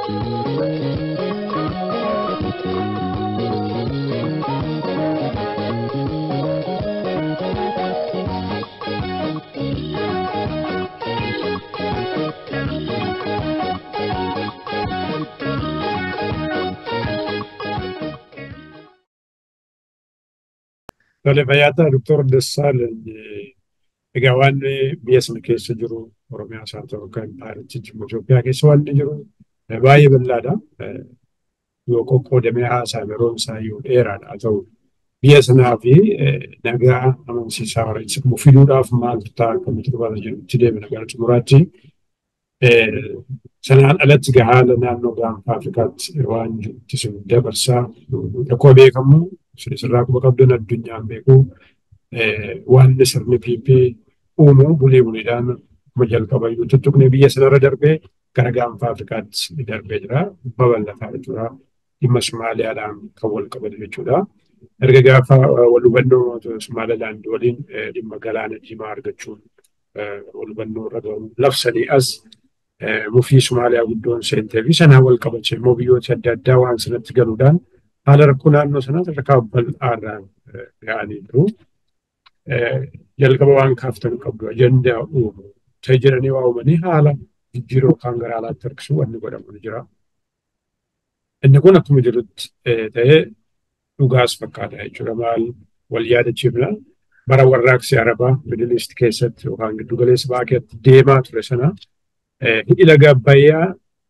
Tole fayyaata Doktor Dassaalany egaa waan biyya sana keessa jiru Oromiyaas haa ta'u kan paarichi Itoophiyaa keessa waan jiru baay'ee bal'aadha. Yoo qoqqoodamee haasa'ame yeroon isaa yoo dheeraadha haa ta'u biyya sanaa fi nagaa amansiisaa warra fiduudhaaf maaltu ta'a akkamitti dhufaata jedhutti deemina gara xumuraatti. Sanaan alatti haala naannoo gaanfa Afrikaatti waan jirutti sun dabarsaa akkuma beekamu sirraa quba qabdan addunyaan beeku waan sirni PP uumu bulee buleedhaan kuma jalqaba yoo tuttuqne biyya sanarra darbee gara gaanfa Afrikaatti darbee jira. Babal'ataa jechuudha. Dhimma Somaaliyaadhaan kan wal qabatu jechuudha. Erga gaafa wal hubannoo Somaaliyaalaand waliin dhimma galaana diimaa argachuun wal hubannoo irra ga'u labsanii as mufii Somaaliyaa guddoon seentee fi sanaan wal qabache immoo biyyoota adda addaa waan sanatti galuudhaan haala rakkoo naannoo sanaa sadarkaa bal'aarraan ga'anii jiru. Jalqaba waan kaaftan qabdu ajandaa uumu ta'e jedhanii waa uumanii haala jijjiiruu yookaan gara alaatti harkisuu wanni godhamu ni jira. Inni kun akkuma jirutti ta'ee dhugaas fakkaata jechuudha. Maal wal yaadachiifna bara warraaqsi Arabaa Middle East keessatti yookaan giddu galeessa ba'aa keessatti deemaa ture sana hidhi laga Abbayyaa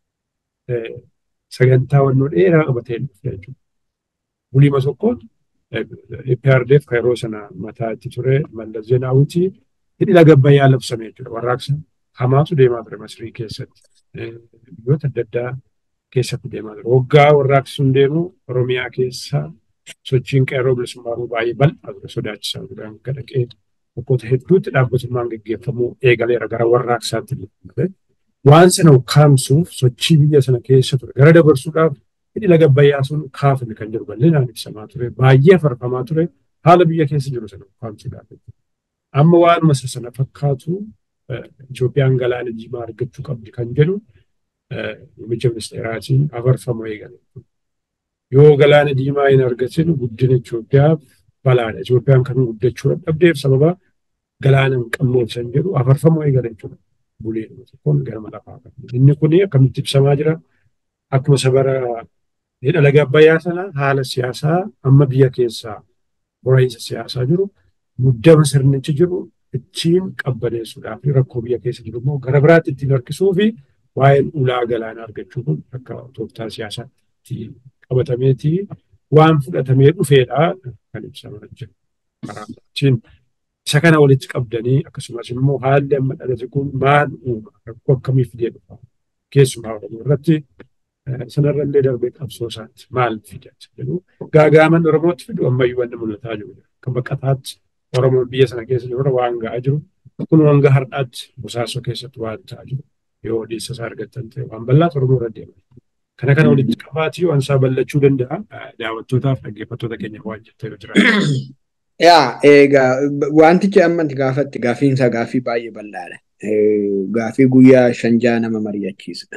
sagantaa wannoo dheeraa qabatee dhufe jechuudha. Bulii Masokkoon EPRDF kan yeroo sana mataa itti ture Mallas Zeenaawwitii hidhi laga Abbayyaa labsame jechuudha. Warraaqsa hamaatu deemaa ture Masrii keessatti. Biyyoota adda addaa keessatti deemaa ture. Waggaa warraaqsi sun deemu Oromiyaa keessa sochiin qeerroo bilisummaa baay'ee bal'aa ture sodaachisaa ture. Akka dhaqee bakkoota hedduutti dhaabbatummaan gaggeeffamuu eegaleera gara warraaqsaatti ture. Waan sana ukkaamsuuf sochii biyya sana keessa ture. Gara dabarsuudhaaf hidhi laga Abbayyaa sun kaafame kan jiru bal'inaan ibsamaa ture. Baay'ee farfamaa ture. Haala biyya keessa jiru sana ukkaamsuudhaaf. Amma waanuma sana fakkaatu Itoophiyaan galaana diimaa argachuu qabdi kan jedhu muummicha ministeeraatiin afarfamuu eegale. Yoo galaana diimaa hin argatin guddina Itoophiyaaf balaadha. Itoophiyaan kan guddachuu dhabdeef sababa galaana hin qabneef san jedhu afarfamuu eegale jechuudha. Buleedhuma tokkoon gara lafaa qabdi. Inni kun akkamitti ibsamaa jira? Akkuma sabara hidha laga Abbayyaa sana haala siyaasaa amma biyya keessaa hora'iinsa siyaasaa jiru muddama sirnichi jiru ittiin qabbaneessuudhaaf rakkoo biyya keessa jiru immoo gara biraatti ittiin harkisuu fi waa'een ulaa galaanaa argachuu kun akka tooftaa siyaasaatti qabatameetii waan fudhatamee dhufeedha kan ibsamaa jiru. Karaatiin isa kana walitti qabdanii akkasumas immoo haalli amma dhalate kun maal uuma rakkoo akkamii fidee dhufa keessumaa Oromoo irratti sanarra illee darbee qabsoo isaatti maal fida jedhu gaagaaman Oromootti fidu ammayyuu wanni mul'ataa jiru. Kan baqataatti Oromoon biyya sana keessa jiru waan ga'aa jiru. Kun hanga har'aatti bosaasoo keessatti waan ta'aa jiru. Yoo odeessa isaa argattan ta'e waan bal'aatu Oromoo irra deema. Kana kana walitti qabaatii waan isaa bal'achuu danda'a. Daawwattootaaf dhaggeeffattoota keenya waan jettee yoo jiraatu. Yaa egaa wantichi amma gaafatti gaafiinsa gaafii baay'ee bal'aadha. Gaafii guyyaa shanjaa nama mari'achiisudha.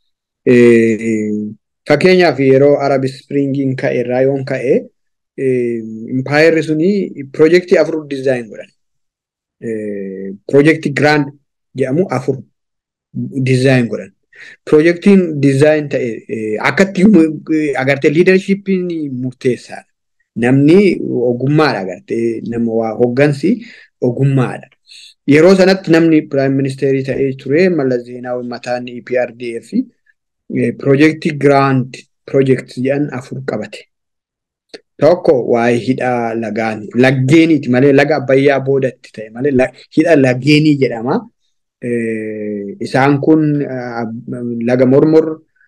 Fakkeenyaaf yeroo Arab Springiin ka'e irraa yoon ka'e impaayerri suni piroojeektii afur dizaayin godhan. Piroojeektii giraand jedhamu afur dizaayin godhan. Piroojeektiin dizaayin ta'e akkatti agartee liidarshiippiin murteessaadha. Namni ogummaadha agartee nama waa hoggansi ogummaadha. Yeroo sanatti namni piraayim ministeerii ta'ee ture Mallas Zeenaawi mataan EPRDF piroojeektii giraand piroojeektii jedhan afur qabate. Tokko waa'ee hidha lagaan laggeeniiti malee laga abbayyaa boodatti ta'e malee hidha laggeenii jedhama. Isaan kun laga mormor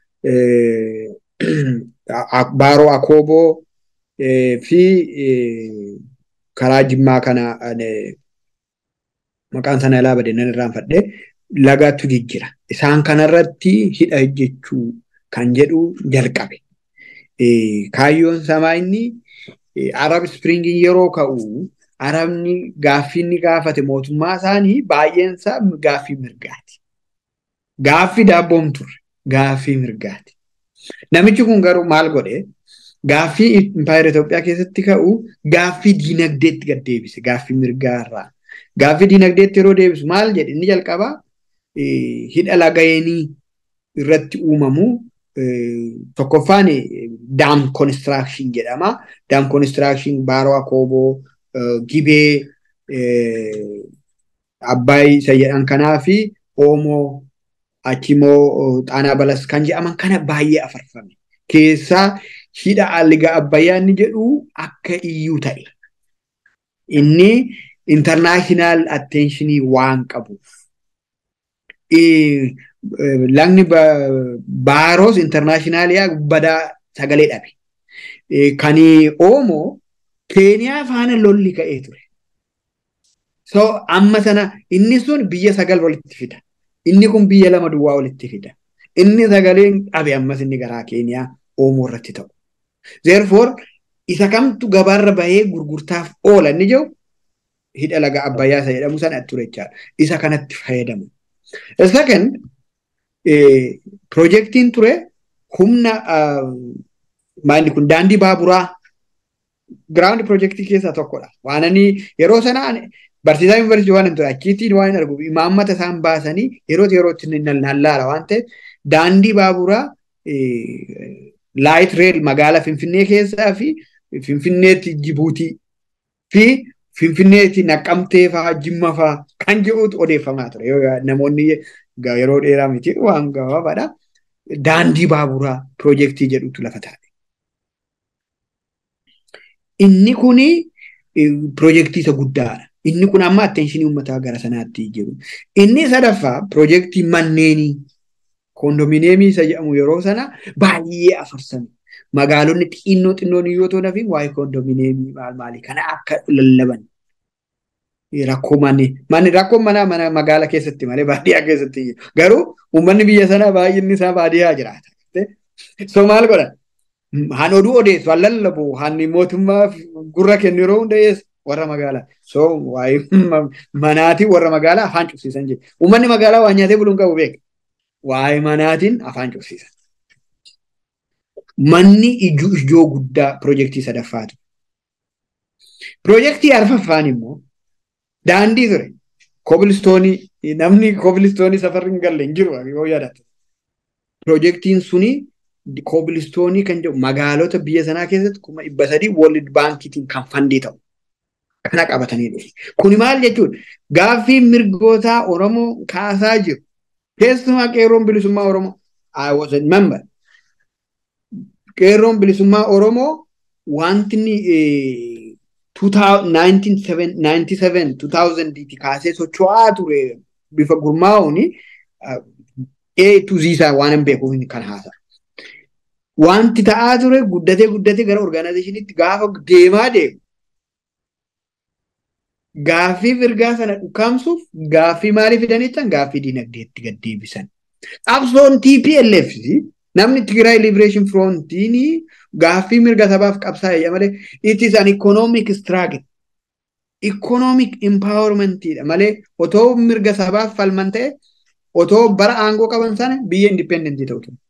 baaroo akooboo fi karaa jimmaa kana maqaan sana ilaa badee nan irraanfadhe lagatu jijjira. Isaan kanarratti hidha hojjechuu kan jedhu jalqabe. Kaayyoon samaa inni Arab Springiin yeroo ka'u Arabni gaaffii inni gaafate mootummaa isaanii baay'een isaa gaaffii mirgaati. Gaaffii daabboom turre gaaffii mirgaati. Namichi kun garuu maal godhe gaaffii impaayera Itoophiyaa keessatti ka'u gaaffii diinagdeetti gad deebise gaaffii mirgaarraa. Gaaffii diinagdeetti yeroo deebisu maal jedhe inni jalqabaa hidha lagayeenii irratti uumamu tokkoffaan daam konistiraakshn jedhama. Daam konistiraakshn baaroo akooboo gibee abbaay isa jedhan kanaa fi oomoo achimoo xaanaa balas kan jedhaman kana baay'ee afarfame. Keessaa hidha liga abbayyaa inni jedhu akka iyyuu ta'e. Inni intarnaashinaal attenshinii waan qabuuf. Lagni baaroos intarnaashinaaliyaa badaa sagalee dhabe. Kan oomoo keeniyaa faana lolli ka'ee ture. So amma sana inni sun biyya sagal walitti fida. Inni kun biyya lama duwwaa walitti fida. Inni sagaleen dhabe ammas inni garaa keeniyaa oomoo irratti ta'u. Therefore isa kamtu gabaarra bahee gurgurtaaf oola inni jiru hidha laga abbayyaa isa jedhamu sana ture jechaadha. Isa kanatti fayyadamu. Second piroojeektiin ture humna maalli kun daandii baaburaa giraawundi piroojeektii keessaa tokkodha. Waan ani yeroo sanaa barsiisaa yuunivarsiitii waan hin ture achiitiin waan hin argu imaammata isaan baasanii yerootti yerootti nallaala waan ta'eef daandii baaburaa laayit reel magaalaa Finfinnee keessaa fi Finfinneetti Jibuutii fi Finfinneetti Naqqamtee fa'aa Jimma fa'aa kan jedhutu odeeffamaa ture. Namoonni yeroo dheeraa miti waan gabaabaadha. Daandii baaburaa piroojeektii jedhutu lafa taa'e. Inni kuni piroojeektii isa guddaadha. Inni kun amma attenshinii uummataa gara sanaatti jiru. Inni sadaffaa piroojeektii manneenii koondomineemii isa jedhamu yeroo sana baay'ee afarsame. Magaalonni xinnoo xinnoon yoo ta'u nafi waa'ee koondomineemii maal maalii kana akka lallaban. Rakkoo manni manni rakkoon manaa mana magaala keessatti malee baadiyyaa keessatti garuu uummanni biyya sanaa baay'inni isaa baadiyyaa jiraata. So maal godhan? Han oduu odeessu, han lallabu, han mootummaa gurra kennu yeroo hunda dhiyeessu warra magaalaa. So waa'ee manaatii warra magaalaa afaan cufsiisan jechuudha. Uummanni magaalaa waa nyaatee buluun qabu beeka. Waa'ee manaatiin afaan cufsiisan. Manni ijoo ijoo guddaa piroojeektii sadaffaatu. Piroojeektii arfaffaan immoo daandii ture. Kobilistoonii namni kobilistoonii safarri hin galle hin jiru yoo yaadatu. Piroojeektiin suni kobilistoonii kan jedhu magaalota biyya sanaa keessatti kuma dhibba sadii World Baankiitiin kan fandii ta'u. Kana qabatanii dhufu. Kuni maal jechuudha? Gaaffii mirgootaa Oromoo kaasaa jiru. Keessumaa qeerroon bilisummaa Oromoo. I was a member. Qeerroon bilisummaa Oromoo wanti inni 1997 kaasee socho'aa ture bifa gurmaa'uun A to Z isaa waan hin beekuuf kan haasa. Wanti ta'aa ture guddatee guddatee gara orgaanaayizeshiniitti gaafa deemaa deemu. Gaaffii mirgaa sana dhukaamsuuf gaaffii maalii fidan jechaan gaaffii diinagdeetti gad deebisan. Qabsoon TPLF namni Tigiraay Liberation Frontiin gaaffii mirga sabaaf qabsaa'e malee it is an economic struggle. Economic empowermentidha malee otoo mirga sabaaf falman ta'e otoo bara aangoo qaban sana biyya indipendentii ta'u ture.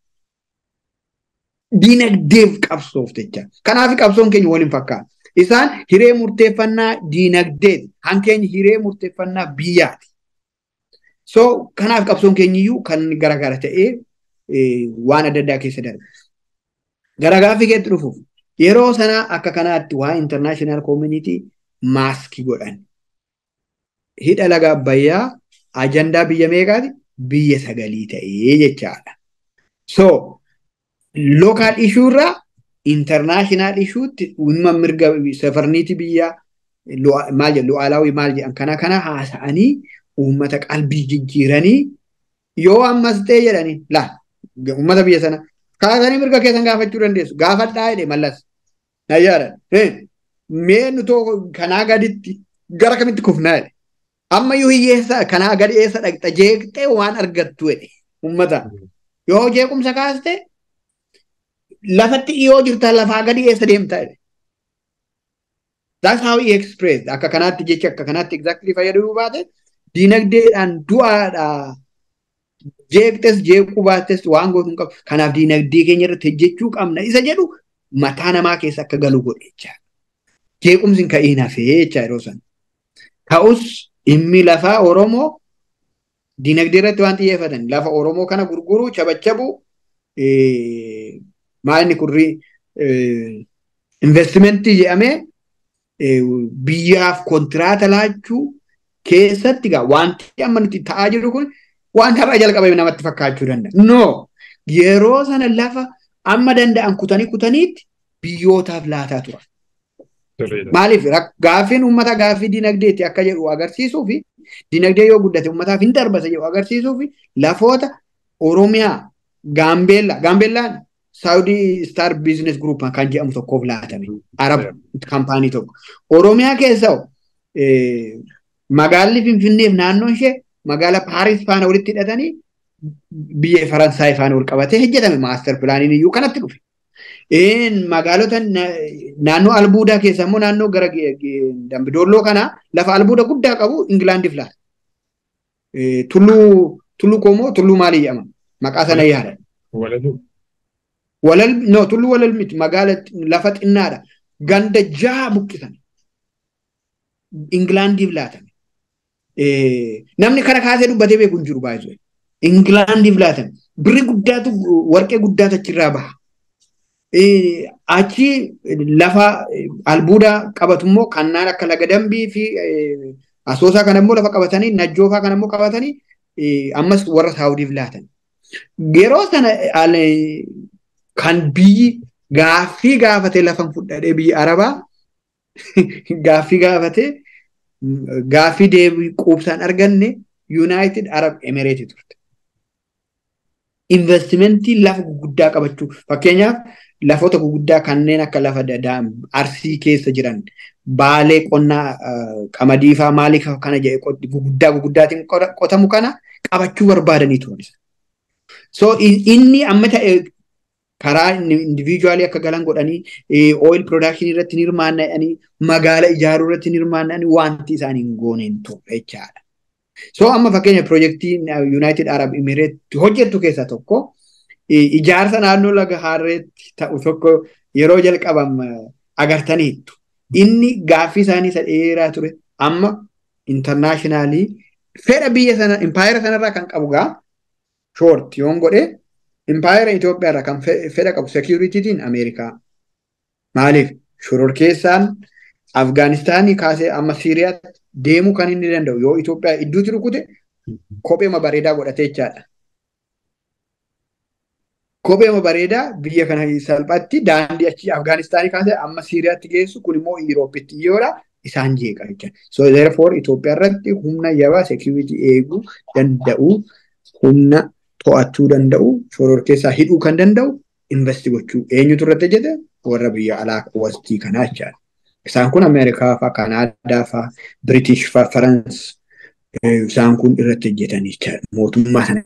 Diinagdeef qabsoof jecha. Kanaaf qabsoon keenya waliin fakkaata. Isaan hiree murteeffannaa diinagdeeti. Hankeenya hiree murteeffannaa biyyaati. So kanaaf qabsoon keenyiyyuu kan garagara ta'ee waan adda addaa keessa darbe. Gara gaaffii keetti dhufuuf yeroo sanaa akka kanaatti waa international community maaskii godhan. Hidha laga abbayyaa ajandaa biyya meeqaati? Biyya sagalii ta'ee jechaadha. So local issue irraa international issuutti dhimma mirga safarniiti biyyaa maal jedhu lu'aalaawii maal jedhan kana kana haasa'anii uummata qalbii jijjiiranii yoo ammas ta'e jedhanii laa uummata biyya sana kaasanii mirga keessan gaafachuu dandeessu gaafadhaa jedhe mallas nayyaaran mee nutoo kanaa gaditti gara kamitti kufnaa jedhe ammayyuu hiyyeessa kanaa gadi eessa dhaqxa jeeqxee waan argattu jedhe uummata yoo jeequmsa kaaste lafatti dhiyoo jirta lafaa gadi eessa deemtaa jedhe. That's how he expressed. Akka kanaatti jecha akka kanaatti exactly fayyadamuu baate diinagdeedhaan du'aadha jeeqxes jeequu baattes waan gootu hin qabu. Kanaaf diinagdee keenya irratti hojjechuu qabna isa jedhu mataa namaa keessa akka galu godhe jechaadha. Jeequmsi hin ka'iin hafee jecha yeroo sana. Ta'us dhimmi lafaa Oromoo diinagdee irratti waan xiyyeeffatan lafa Oromoo kana gurguruu chabachabu maalini kurri investimentii jedhamee biyyaaf kontiraata laachuu keessatti gaa wanti amma nuti ta'aa jiru kun waan har'a jalqabame namatti fakkaachuu danda'a. No yeroo sana lafa amma danda'an kutanii kutaniitti biyyootaaf laataa turan. Maaliif gaaffiin uummata gaaffii dinagdeetti akka jedhu agarsiisuu fi dinagdee yoo guddate uummataaf hin darbasa jedhu agarsiisuu fi lafoota Oromiyaa Gaambeellaa Gaambeellaan Saawudii Star Business Group kan jedhamu tokkoof laatame Arab kaampaanii tokko. Oromiyaa keessa magaalli Finfinneef naannoon ishee magaala Paaris faana walitti hidhatanii biyya Faransaay faana wal qabatee hojjetame maaster pilaaniin iyyuu kanatti dhufe. magaalota naannoo albuudaa keessa immoo naannoo gara dambidolloo kana lafa albuuda guddaa qabu Ingilaandiif laata. Tulluu tulluu koomoo tulluu maalii jedhama maqaa sana yaada. Walal no tulluu walal miti magaala lafa xinnaadha ganda jaha buqqisan Ingilaandiif laatame. Namni kana kaasee dubbatee beeku hin jiru baay'ee. Ingilaandiif laatame birri guddaatu warqee guddaatu achirraa baha. achi lafa albuuda qabatu immoo kannaan akka laga dambii fi asoosaa kana immoo lafa qabatanii najjoofaa kana immoo qabatanii ammas warra saawudiif laatan. Yeroo sana kan biyyi gaaffii gaafatee lafan fudhadhee biyya arabaa gaaffii gaafatee gaaffii deebii quubsaan arganne yuunaayitid arab emireetii turte. Investimentii lafa guguddaa qabachuu fakkeenyaaf lafoota guguddaa kanneen akka lafa arsii keessa jiran baalee qonnaa qamadii fa'aa maalii kana jedhe guguddaa guguddaatiin qotamu kana qabachuu barbaadanii turan. So inni amma ta'e karaa indiviijuwaalii akka galan godhanii oil production irratti ni hirmaanna'anii magaala ijaaruu irratti ni hirmaanna'anii wanti isaanii hin gooneen turre jechaadha. So amma fakkeenya piroojeektii United Arab Emirates hojjettu keessaa tokko ijaarsa naannoo laga harreetti ta'u tokko yeroo jalqabam agartaniittu. Inni gaaffii isaanii isa dheeraa ture amma intarnaashinaali fedha biyya sana impaayera sanarraa kan qabu gaa shoort yoon godhe impaayera Itoophiyaarraa kan fedha qabu seekiyuritiitiin Ameerikaa. Maaliif shororkeessaan Afgaanistaanii kaasee amma Siiriyaatti deemuu kan inni danda'u yoo Itoophiyaa idduutti rukute kopheema bareedaa godhatee jechaadha. Kopheema bareedaa biyya kana salphaatti daandii achi Afgaanistaanii kaasee amma Siiriyaatti geessu kun immoo Yuurooppitti dhiyoodha isaan jeeqa jecha. So therefore Itoophiyaa irratti humna yabaa security eeguu danda'u humna to'achuu danda'u shororkeessaa hidhuu kan danda'u investi gochuu eenyutu irratti hojjete warra biyya alaa wastii kanaa jechaadha. Isaan kun Ameerikaa fa'aa, Kanaadaa fa'aa, Biritish fa'aa, Farans isaan kun irratti hojjetanii jechaadha. Mootummaa sana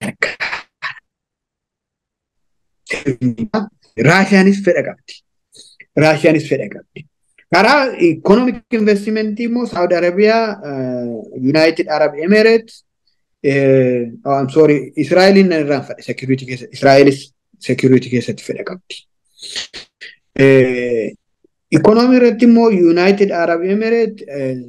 Raashiyaanis fedha qabdi. Raashiyaanis fedha qabdi. Karaa ikonomik investimentii immoo Saawud Arabiyaa, United Arab Emirates, I'm sorry, Israa'eliin nan irraan fedha security keessatti. Israa'elis security keessatti fedha qabdi. Ikonoomii irratti immoo United Arab Emirates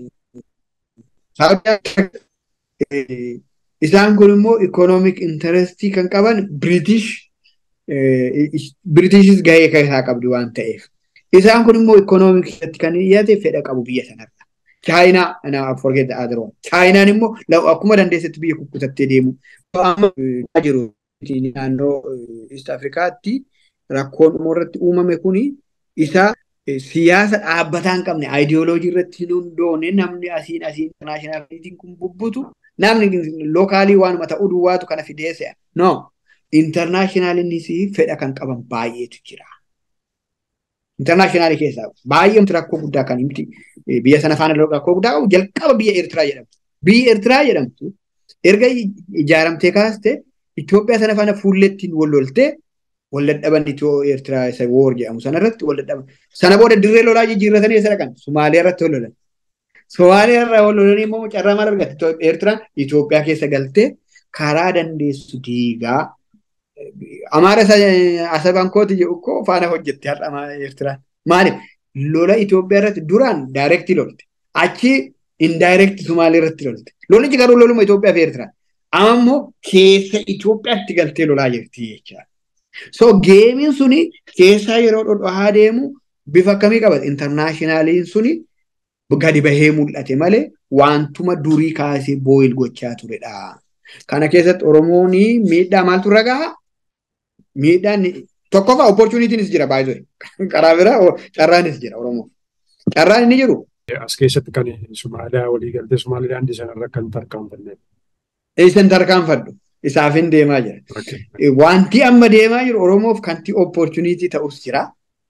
isaan kun immoo ikonoomik intarestii kan qaban British Britishis gahee isaa qabdi waan ta'eef. Isaan kun immoo ikonoomik keessatti kan dhiyaate fedha qabu biyya sanarra. Chaayinaa na forget the other one. Chaayinaan immoo akkuma dandeessetti biyya kukkutattee deemu. Amma jiru naannoo East Afrikaatti rakkoon irratti uumame kuni isa siyaasa dhaabbataa hin qabne aayidiyooloojii irratti hin hundoone namni asiin asiin internaashinaalitiin kun bubbutu namni lookaalii waanuma ta'uu duwwaatu kana fideesse no internaashinaaliinis fedha kan qaban baay'eetu jira. Internaashinaali keessaa baay'eemti rakkoo guddaa kan himti biyya sana faana rakkoo guddaa qabu jalqaba biyya Eertiraa jedhamtu. Biyyi Eertiraa jedhamtu erga ijaaramtee kaaste Itoophiyaa sana faana fuullettiin wal loltee wal dadhaban Itiyoo Eertiraa isa woor jedhamu sanarratti wal dadhaban. Sana booda dirree lolaa jijjiirratanii isa dhaqan Somaaliyaa irratti wal lolan. Somaaliyaa irraa wal lolanii immoo carraa maal argatte Eertiraan Itoophiyaa keessa galtee karaa dandeessu diigaa Amaara asaban kooti jedhu koo faana hojjette har'a Eertiraan. Maaliif lola Itoophiyaa irratti duraan daayirektii lolte. Achi indaayirektii Sumaalee irratti lolte. Lolichi garuu loluma Itoophiyaa fi Eertiraan. Amma immoo keessa Itoophiyaatti galtee lolaa jirti jechaadha. So geemiin suni keessaa yeroo dhodhaa deemu bifa akkamii qabata? Intarnaashinaaliin suni gadi bahee mul'ate malee wantuma durii kaasee booyil gochaa turedha. Kana keessatti Oromoon miidhaa maaltu irra gahaa? Miidhaan tokkoffaa opportunitiinis jira baay'ee. Karaa biraa carraanis jira Oromoo. Carraan inni jiru. As keessatti kan Somaaliyaa walii galtee Somaalilaandii sanarra kan tarkaanfanne. Eessan tarkaanfadhu. Isaaf hin deemaa jira. Wanti amma deemaa jiru Oromoof kanti opportunitii ta'us jira.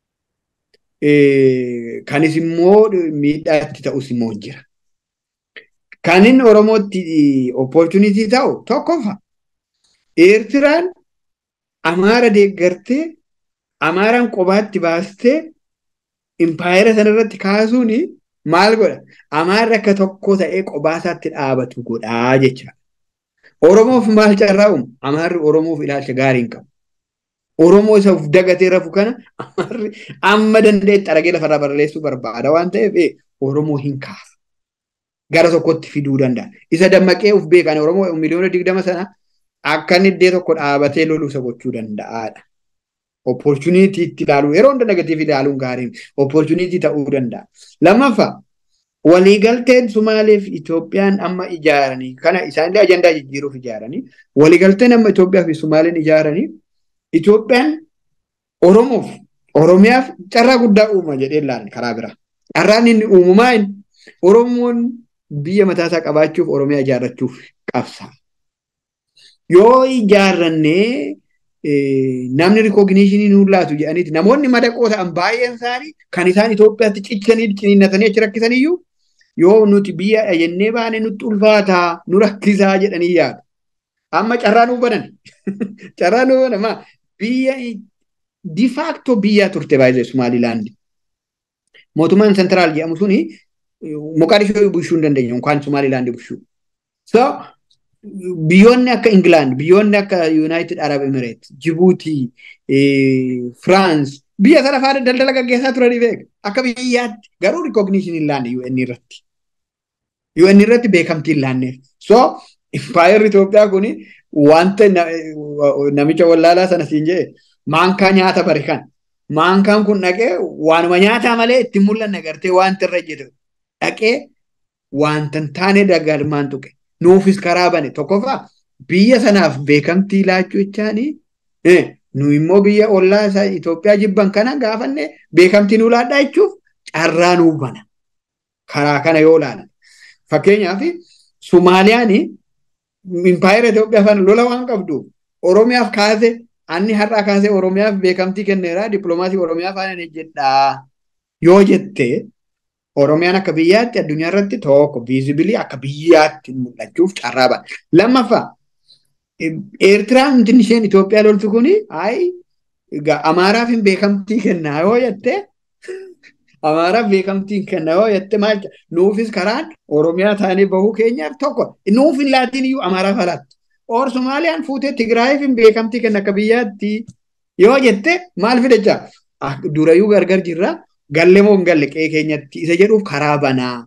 Kanis immoo miidhaa itti ta'us immoo jira. Kan inni Oromootti opportunitii ta'u tokkoffaa Eertiraan Amaara deeggartee Amaaraan qobaatti baastee impaayera sanarratti kaasuun maal godha? Amaarri akka tokko ta'ee qobaasaatti dhaabatu godhaa jecha. Oromoof maal carraa uumu? Amaarri Oromoof ilaalcha gaarii hin qabu. Oromoo isa of dagatee rafu kana Amaarri amma dandeetti aragee lafarraa barreessuu barbaada waan ta'eef Oromoo hin kaasu. Gara tokkotti fiduu danda'a. Isa dammaqee of beekan Oromoo miliyoona digdama sana akka inni iddoo tokko dhaabatee loluu isa gochuu danda'aadha. Opportunitii itti ilaaluu yeroo hunda negatiiv ilaaluun gaariin opportunitii ta'uu danda'a. Lammaffaa waliigalteen Sumaalee fi Itoophiyaan amma ijaaranii kana isaanillee ajandaa jijjiiruuf ijaaranii waliigalteen amma Itoophiyaa fi Sumaaleen ijaaranii Itoophiyaan Oromoof Oromiyaaf carraa guddaa uuma jedhee ilaalan karaa biraa. Carraan inni uumamaa Oromoon biyya mataasaa qabaachuuf Oromiyaa ijaarrachuuf qabsa. Yoo ijaarrannee namni rikoogineeshinii nuun laatu jedhaniiti namoonni madaqoo ta'an baay'een isaanii kan isaan Itoophiyaatti cichanii ciniinnatanii achi rakkisaniyyuu yoo nuti biyya jennee baane nutti ulfaataa nu rakkisaa jedhanii yaadu. Amma carraa nuu banan. Carraa nuu banan maa biyya difaakto biyyaa turte baay'ee Sumaalilaandi. Mootummaan sentiraal jedhamu suni Moqaadishoo bushuu hin dandeenye yookaan Sumaalilaandi bushuu. So biyyoonni akka Ingilaand, biyyoonni akka Yuunaayitid Arab Emireet, Jibuutii, Firaans biyya sana faana daldala gaggeessaa turanii beeka. Akka biyyaatti garuu rikoogineeshinii hin laanne UN irratti. UN irratti beekamtii hin laanneef. So impaayerri Itoophiyaa kuni wanta namicha wallaalaa sana siin jedhe maankaa nyaata bari kan. Maankaan kun dhaqee waanuma nyaataa malee ittiin mul'anne agartee wanta irra jedhu dhaqee wanta hin taane dagalmaan tuqe. nuufis karaa bane tokkoffaa biyya sanaaf beekamtii laachuu jechaanii nu immoo biyya ollaa isaa Itoophiyaa jibban kana gaafanne beekamtii nuu laadhaa jechuuf carraa nuu bana. Karaa kana yoo ilaalan. Fakkeenyaaf Sumaaliyaan impaayera Itoophiyaa faana lola waan qabdu Oromiyaaf kaase anni har'aa kaasee Oromiyaaf beekamtii kenneera dippiloomaasii Oromiyaa faana jedhaa yoo jettee Oromiyaan akka biyyaatti addunyaa irratti tokko viizibilii akka biyyaatti mul'achuuf carraa bana. Lammaffaa Eertiraan wanti isheen Itoophiyaa loltu kuni ayi Amaaraaf hin beekamtii kennaa yoo jette Amaaraaf beekamtii kennaa yoo jette maal nuufis karaan Oromiyaa taanee bahuu keenyaaf tokko nuuf hin laatiin iyyuu Amaaraaf alaatti. Or Somaaliyaan fuutee Tigraayiif hin beekamtii kenna akka biyyaatti yoo jette maal fidachaa durayyuu gargar jirraa galle moo hin galle qe'ee keenyatti isa jedhuuf karaa banaa.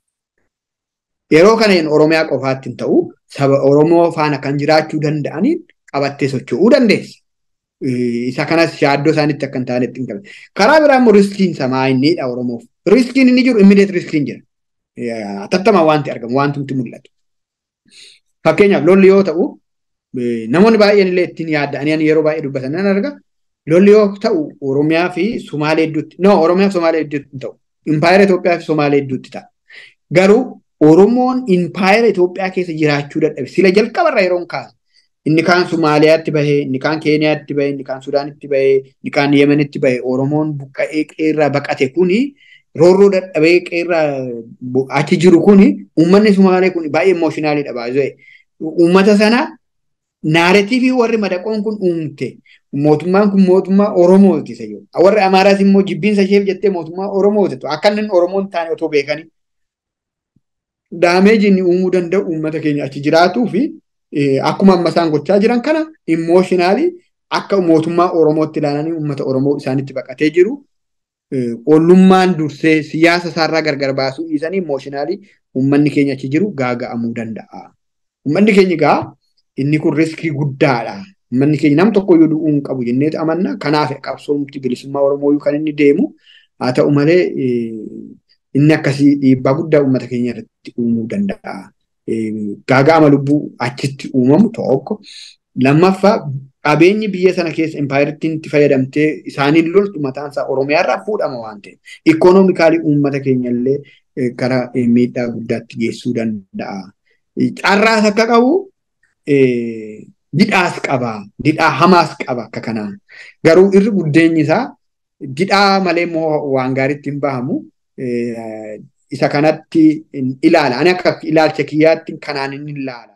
Yeroo kana Oromiyaa qofaatti hin ta'u saba Oromoo faana kan jiraachuu danda'aniin qabattee socho'uu dandeessa. Isa kanas shaaddoo isaanitti akka hin taanetti hin qaban. Karaa biraa immoo riskiin samaa innidha Oromoof. Riskiin inni jiru immideet riskiin jira. Atattamaa wanti argamu wantumti mul'atu. Fakkeenyaaf lolli yoo ta'u namoonni baay'een illee ittiin yaadda'anii yeroo baay'ee dubbatan nan arga. lolli yoo ta'u Oromiyaa fi Sumaalee hedduutti no Oromiyaa fi Sumaalee hedduutti hin ta'u impaayera Itoophiyaa fi Sumaalee hedduutti ta'a. Garuu Oromoon impaayera Itoophiyaa keessa jiraachuu dadhabe sila jalqabarra yeroo kaasu inni kaan Sumaaliyaatti bahee inni kaan Keeniyaatti bahee inni kaan Sudaanitti bahee inni kaan Yemenitti bahee Oromoon buqqa'ee qeerraa baqate kuni roorroo dadhabee qeerraa achi jiru kuni uummanni Sumaalee kun baay'ee imooshinaaliidha baay'ee. Uummata sana naareetiivii warri madaqoon kun uumte mootummaan kun mootummaa Oromooti isa jiru. Warri Amaaraas immoo jibbiinsa isheef jettee mootummaa Oromooti. Akka inni Oromoon taane otoo beekanii. Daameejii inni uumuu danda'u uummata keenya achi jiraatuu fi akkuma amma isaan gochaa jiran kana immooshinaalii akka mootummaa Oromootti ilaalanii uummata Oromoo isaanitti baqatee jiru. Ollummaan dursee siyaasa isaarraa gargar baasuu dhiisanii immooshinaalii uummanni keenya achi jiru gaaga'amuu danda'a. Uummanni keenya gaa inni kun riskii guddaadha. Uummanni keenya nam tokko iyyuu du'uu hin qabu jennee amanna. Kanaaf qabsoomti bilisummaa Oromoo kan inni deemu haa ta'u malee inni akkasii dhiibbaa guddaa uummata keenya irratti uumuu danda'a. Gaaga'ama lubbuu achitti uumamu tokko. Lammaffaa qabeenyi biyya sana keessa impaayiritiin itti fayyadamtee isaaniin loltu mataan isaa Oromiyaa irraa fuudhama waan ta'eef. Ikoonoomikaalii uummata keenya illee gara miidhaa guddaatti geessuu danda'a. Carraas akka qabu didhaas qaba. Didhaa hamaas qaba akka kanaan. Garuu irri guddeenyi isaa didhaa malee immoo waan gaariitti hin bahamu. Isa kanatti ilaala. Ani akka ilaalcha kiyyaatti kanaan inni ilaala.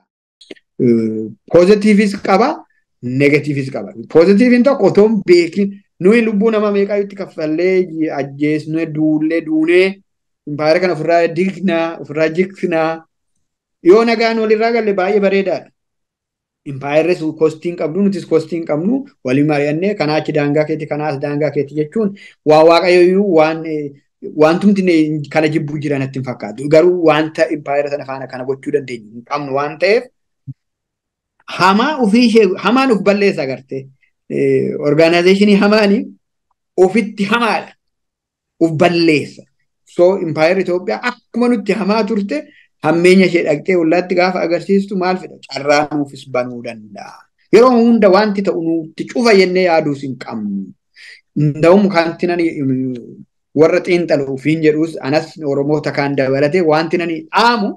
Poozitiivis qaba, negatiivis qaba. Poozitiiviin tokko otoo hin beekin nuyi lubbuu nama meeqaayyutti kaffallee ajjeesnee duullee duunee impaayera kana ofirraa dignaa ofirraa jiksinaa yoo nagaan walirraa galle baay'ee bareedaadha. Impaayerri kostiin qabdu nutis kostiin qabnu walii mari'annee kanaa achi daangaa keeti kanaas daangaa keeti jechuun waa waaqayyoyyuu waan wantumti kana jibbuu jiran natti hin fakkaatu. Garuu wanta impaayera sana faana kana gochuu dandeenyu hin qabnu waan ta'eef hamaa ofii ishee hamaan of balleessa agartee orgaanaayzeeshinii hamaanii ofitti hamaadha. Of balleessa. So impaayerri Itoophiyaa akkuma nutti hamaa turte hammeenya ishee dhaqxee ollaatti gaafa agarsiistu maal fedha carraa nuufis banuu danda'a. Yeroo hunda wanti ta'u nutti cufa jennee yaaduus hin qabnu. Nda'um kanti nani warra xiinxaluuf hin jedhus anas Oromoota kaan dabalatee wanti nani dhaamu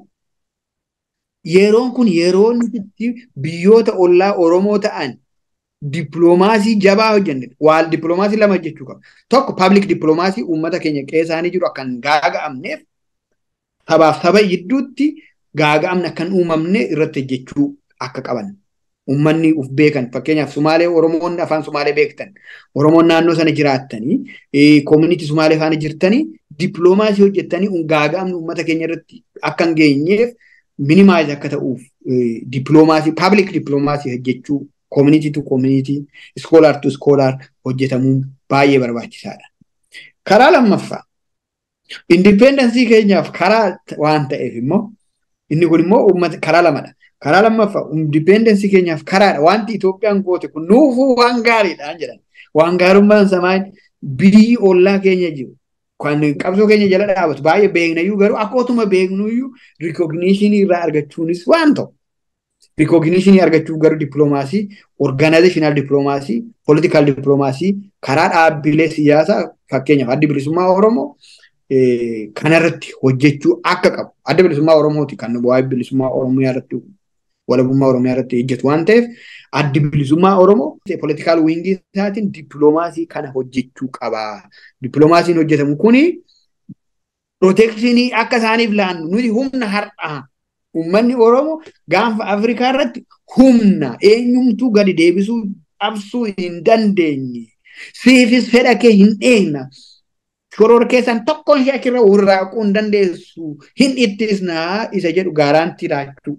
yeroon kun yeroo nuti biyyoota ollaa Oromoo ta'an dippiloomaasii jabaa hojjenne waal dippiloomaasii lama jechuu qaba. Tokko paablik dippiloomaasii uummata keenya qeessaanii jiru akkan gaaga'amneef sabaaf saba gidduutti gaaga'amni akkan uumamne irratti hojjechuu akka qaban. Uummanni uf beekan fakkeenyaaf Sumaalee Oromoon afaan Sumaalee beektan Oromoon naannoo sana jiraattanii koomunitii Sumaalee faana jirtanii dippiloomaasii hojjettanii gaaga'amni uummata keenya irratti akka hin geenyeef minimaayiz akka ta'uuf dippiloomaasii paablik dippiloomaasii hojjechuu koomunitii tu koomunitii iskoolaar tu iskoolaar hojjetamuun baay'ee barbaachisaadha. Karaa lammaffaa indipendensii keenyaaf karaa waan ta'eef immoo inni kun immoo uummata karaa lamadha. Karaa lammaffaa indipendensii keenyaaf karaadha. Wanti Itoophiyaan goote kun nuufuu waan gaariidhaan jedhan. Waan gaarummaan samaan biyyi ollaa keenya jiru. Kan qabsoo keenya jala dhaabatu baay'ee beeknayyuu garuu akkootuma beeknuyyuu rikogniishinii irraa argachuunis waan ta'u. Rikogniishinii argachuuf garuu dippiloomaasii, orgaanaayizeshinaal dippiloomaasii, poolitikaal dippiloomaasii karaa dhaabbilee siyaasaa fakkeenyaaf addi bilisummaa Oromoo kanarratti hojjechuu akka qabu. Adda bilisummaa Oromooti kan waa'ee bilisummaa Oromiyaa irratti walabummaa Oromiyaa irratti hojjetu waan ta'eef addi bilisummaa Oromoo poolitikaal wiingii isaatiin dippiloomaasii kana hojjechuu qaba. Dippiloomaasiin hojjetamu kuni pirootekshinii akka isaaniif laannu nuti humna har'aa uummanni Oromoo gaanfa Afrikaa irratti humna eenyumtuu gadi deebisuu dhabsuu hin dandeenye. Siifis fedha kee hin dheekna. Shoror keessan tokkoon ishee achirra warraaquu hin dandeessu. Hin ittisnaa isa jedhu gaaraantii laachuu.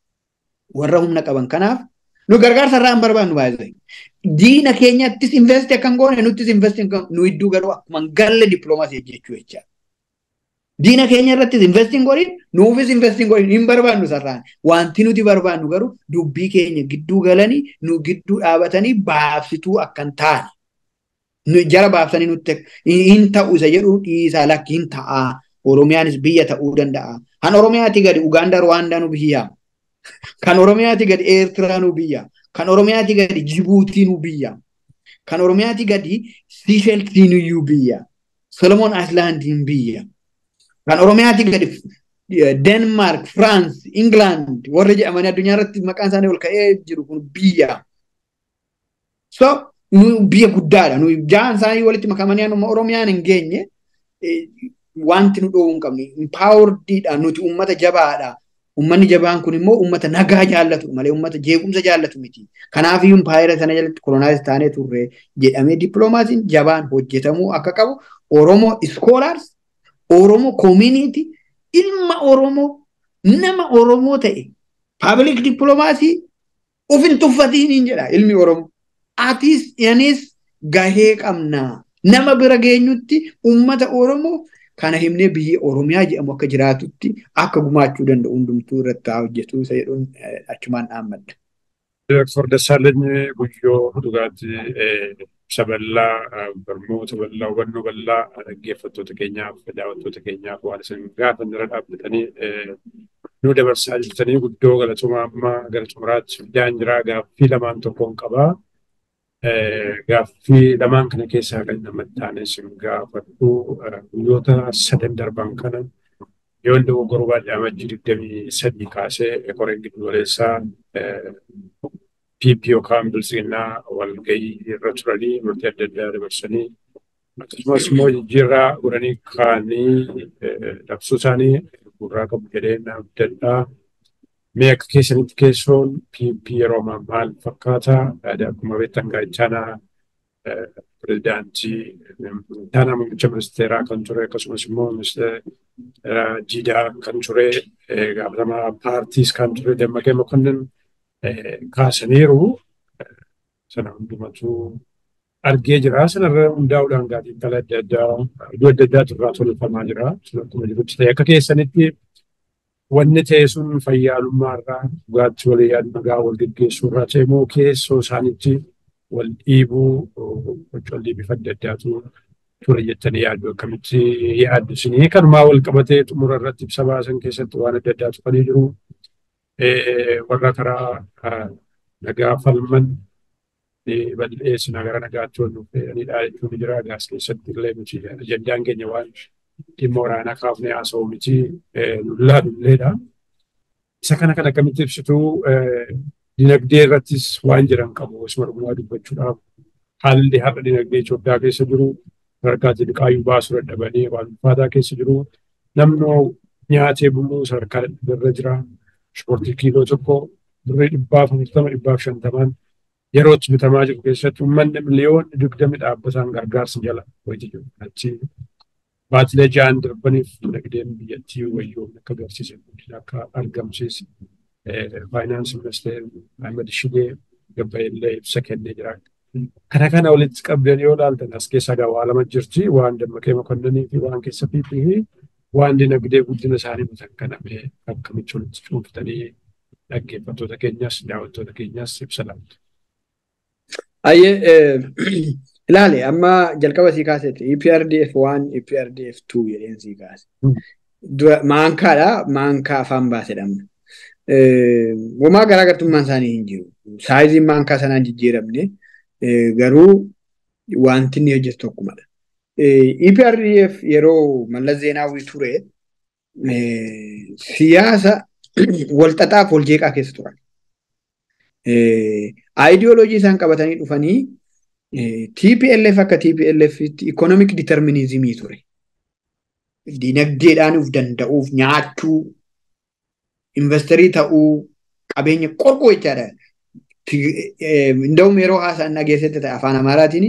Warra humna qaban kanaaf nu gargaarsa irraa hin barbaannu baay'ee. Diina keenyattis investi akka hin goone nuttis investi nu iddoo garuu akkuma galle dippiloomaasii jechuu jecha. Diina keenya irrattis investi hin godhin nuufis investi hin godhin hin barbaannu sarraan. Wanti nuti barbaannu garuu dubbii keenya gidduu galanii nu gidduu dhaabatanii baabsituu akka hin taane. jara baabsanii nutti hin ta'u isa jedhu dhiisaa lakki hin ta'a. Oromiyaanis biyya ta'uu danda'a. Kan Oromiyaati gadi Ugaandaa Ruwaandaa nu biyya. Kan Oromiyaati gadi Eertiraa nu biyya. Kan Oromiyaati gadi Jibuutii nu biyya. Kan Oromiyaati gadi Siisheltii nu biyya. Solomoon Ayislaandiin biyya. Kan Oromiyaati gadi Denmark, France, England warra jedhamanii addunyaa irratti maqaan isaanii ol ka'ee jiru kun biyya. So biyya guddaadha. Nu jaan isaanii walitti makamanii anuma Oromiyaan hin geenye wanti nu dhoowuu hin qabne. Impaawardiidha nuti uummata jabaadha. Uummanni jabaan kun immoo uummata nagaa jaallatu malee uummata jeequmsa jaallatu miti. Kanaafiyyuu impaayera sana jalatti kolonaayiz taanee turre jedhamee dippiloomaasiin jabaan hojjetamuu akka qabu Oromoo iskoolaars, Oromoo koomiiniiti, ilma Oromoo, nama Oromoo ta'e paabilik dippiloomaasii Ufin tuffatiiniin jedha ilmi Oromoo. Atis anis gahee qabnaa. Nama bira geenyutti uummata Oromoo kana himnee biyyi Oromiyaa jedhamu akka jiraatutti akka gumaachuu danda'u hundumtuu irratti haa hojjetu isa jedhuun achumaan dhaammadha. Dooktor Dassaalany Guyyoo dhugaatti ibsa bal'aa barnoota bal'aa hubannoo bal'aa dhaggeeffattoota keenyaaf daawwattoota keenyaaf waan isin gaafan irra dhaabbatanii nu dabarsaa jirtanii guddoo galatuma amma gara xumuraatti fidaan jira gaaffii lamaan tokkoon qabaa. Gaaffii lamaan kana keessaa kan namatti taane isin gaafadhu guyyoota sadan darban kana yoo inni dogoggoruu baadhee amajjii digdamii sadii kaasee koreen giddugaleessaa PP yookaan bilisinnaa walgahii irra turanii murtii adda addaa dabarsanii akkasumas immoo jijjiirraa godhanii kaanii labsuu isaanii gurraa qabu jedhee adda addaa mee akka keessanitti keessoon PP yeroo ammaa maal fakkaata akkuma beektan gaachanaa pirezidaantii taanaa muummicha ministeeraa kan ture akkasumas immoo ministeera jiidaa kan ture gaafatamaa paartiis kan ture dammaqee mokonnin kaasaniiru sana hundumatu argee jira sanarra hundaa'uudhaan gaatiin kala adda addaa iddoo adda addaatu irraa tolfamaa jira sun akkuma jirutti ta'e akka keessanitti wanni ta'e sun fayyaalummaa irraa dhugaatti walii yaadu nagaa wal geggeessuu irraa ta'e moo keessoo isaanitti wal dhiibuu collee bifa adda addaatu ture jettanii yaaddu akkamitti yaaddu isinii kanumaa wal qabatee xumura irratti ibsa baasan keessatti waan adda addaatu kan jiru warra karaa nagaa falman bal'eessina gara nagaatti wal dhufeedhanidha jechuun jira gaas keessatti illee miti ajandaan keenya waan dhimma waraanaa kaafnee haasa'u miti lullaa dulleedha. Isa kana kan akkamitti ibsituu dinagdee irrattis waan jiran qabu osuma dhugumaa dubbachuudhaaf haalli har'a dinagdee Itoophiyaa keessa jiru sadarkaa xixiqqaayyuu baasuu dadhabanii waan ulfaataa keessa jiru namnoo nyaatee buluu sadarkaa irra jira. Ispoortii kiiloo tokko birrii dhibbaaf afurtama dhibbaaf shantamaan yeroo itti bitamaa jiru keessatti uummanni miliyoonni digdami dhaabbataan gargaarsa jala wayitii jiru. Achi baatilee ja'an darbaniif dinagdeen biyyattii wayyoomni akka agarsiisan guddina akka argamsiise faayinaansi ministeerri Ahmed Shidee gabbayillee ibsa kennee jira. Kana kana walitti qabdeen yoo ilaaltan as keessa gawaa lama jirti waan dammaqee makonnanii fi waan keessa fiixii fi waan dinagdee guddina isaanii bitan kaname akkamitti walitti cuunfatanii dhaggeeffattoota keenyas daawwattoota keenyas ibsa laatu. Ayyee ilaale amma jalqaba sii kaasetti EPRDF waan EPRDF 2 jedheen sii kaase. Maankaadha maankaa afaan baasedhamna. Womaa garaagartummaan isaanii hin jiru. Saayiziin maankaa sanaan jijjiiramne garuu wanti inni hojjetu tokkumadha. EPRDF yeroo Mallas Zeenaawwii ture siyaasa walxaxaaf wal jeeqaa keessa turan. Aayidiyooloojii isaan qabatanii dhufanii TPLF akka TPLFitti ikonomik diiterminizimii ture. Dinagdeedhaan of danda'uuf nyaachuu, investerii ta'uu, qabeenya qorqoo jechaadha. Inda'um yeroo haasa'an dhageessatti ta'e afaan Amaaraatiin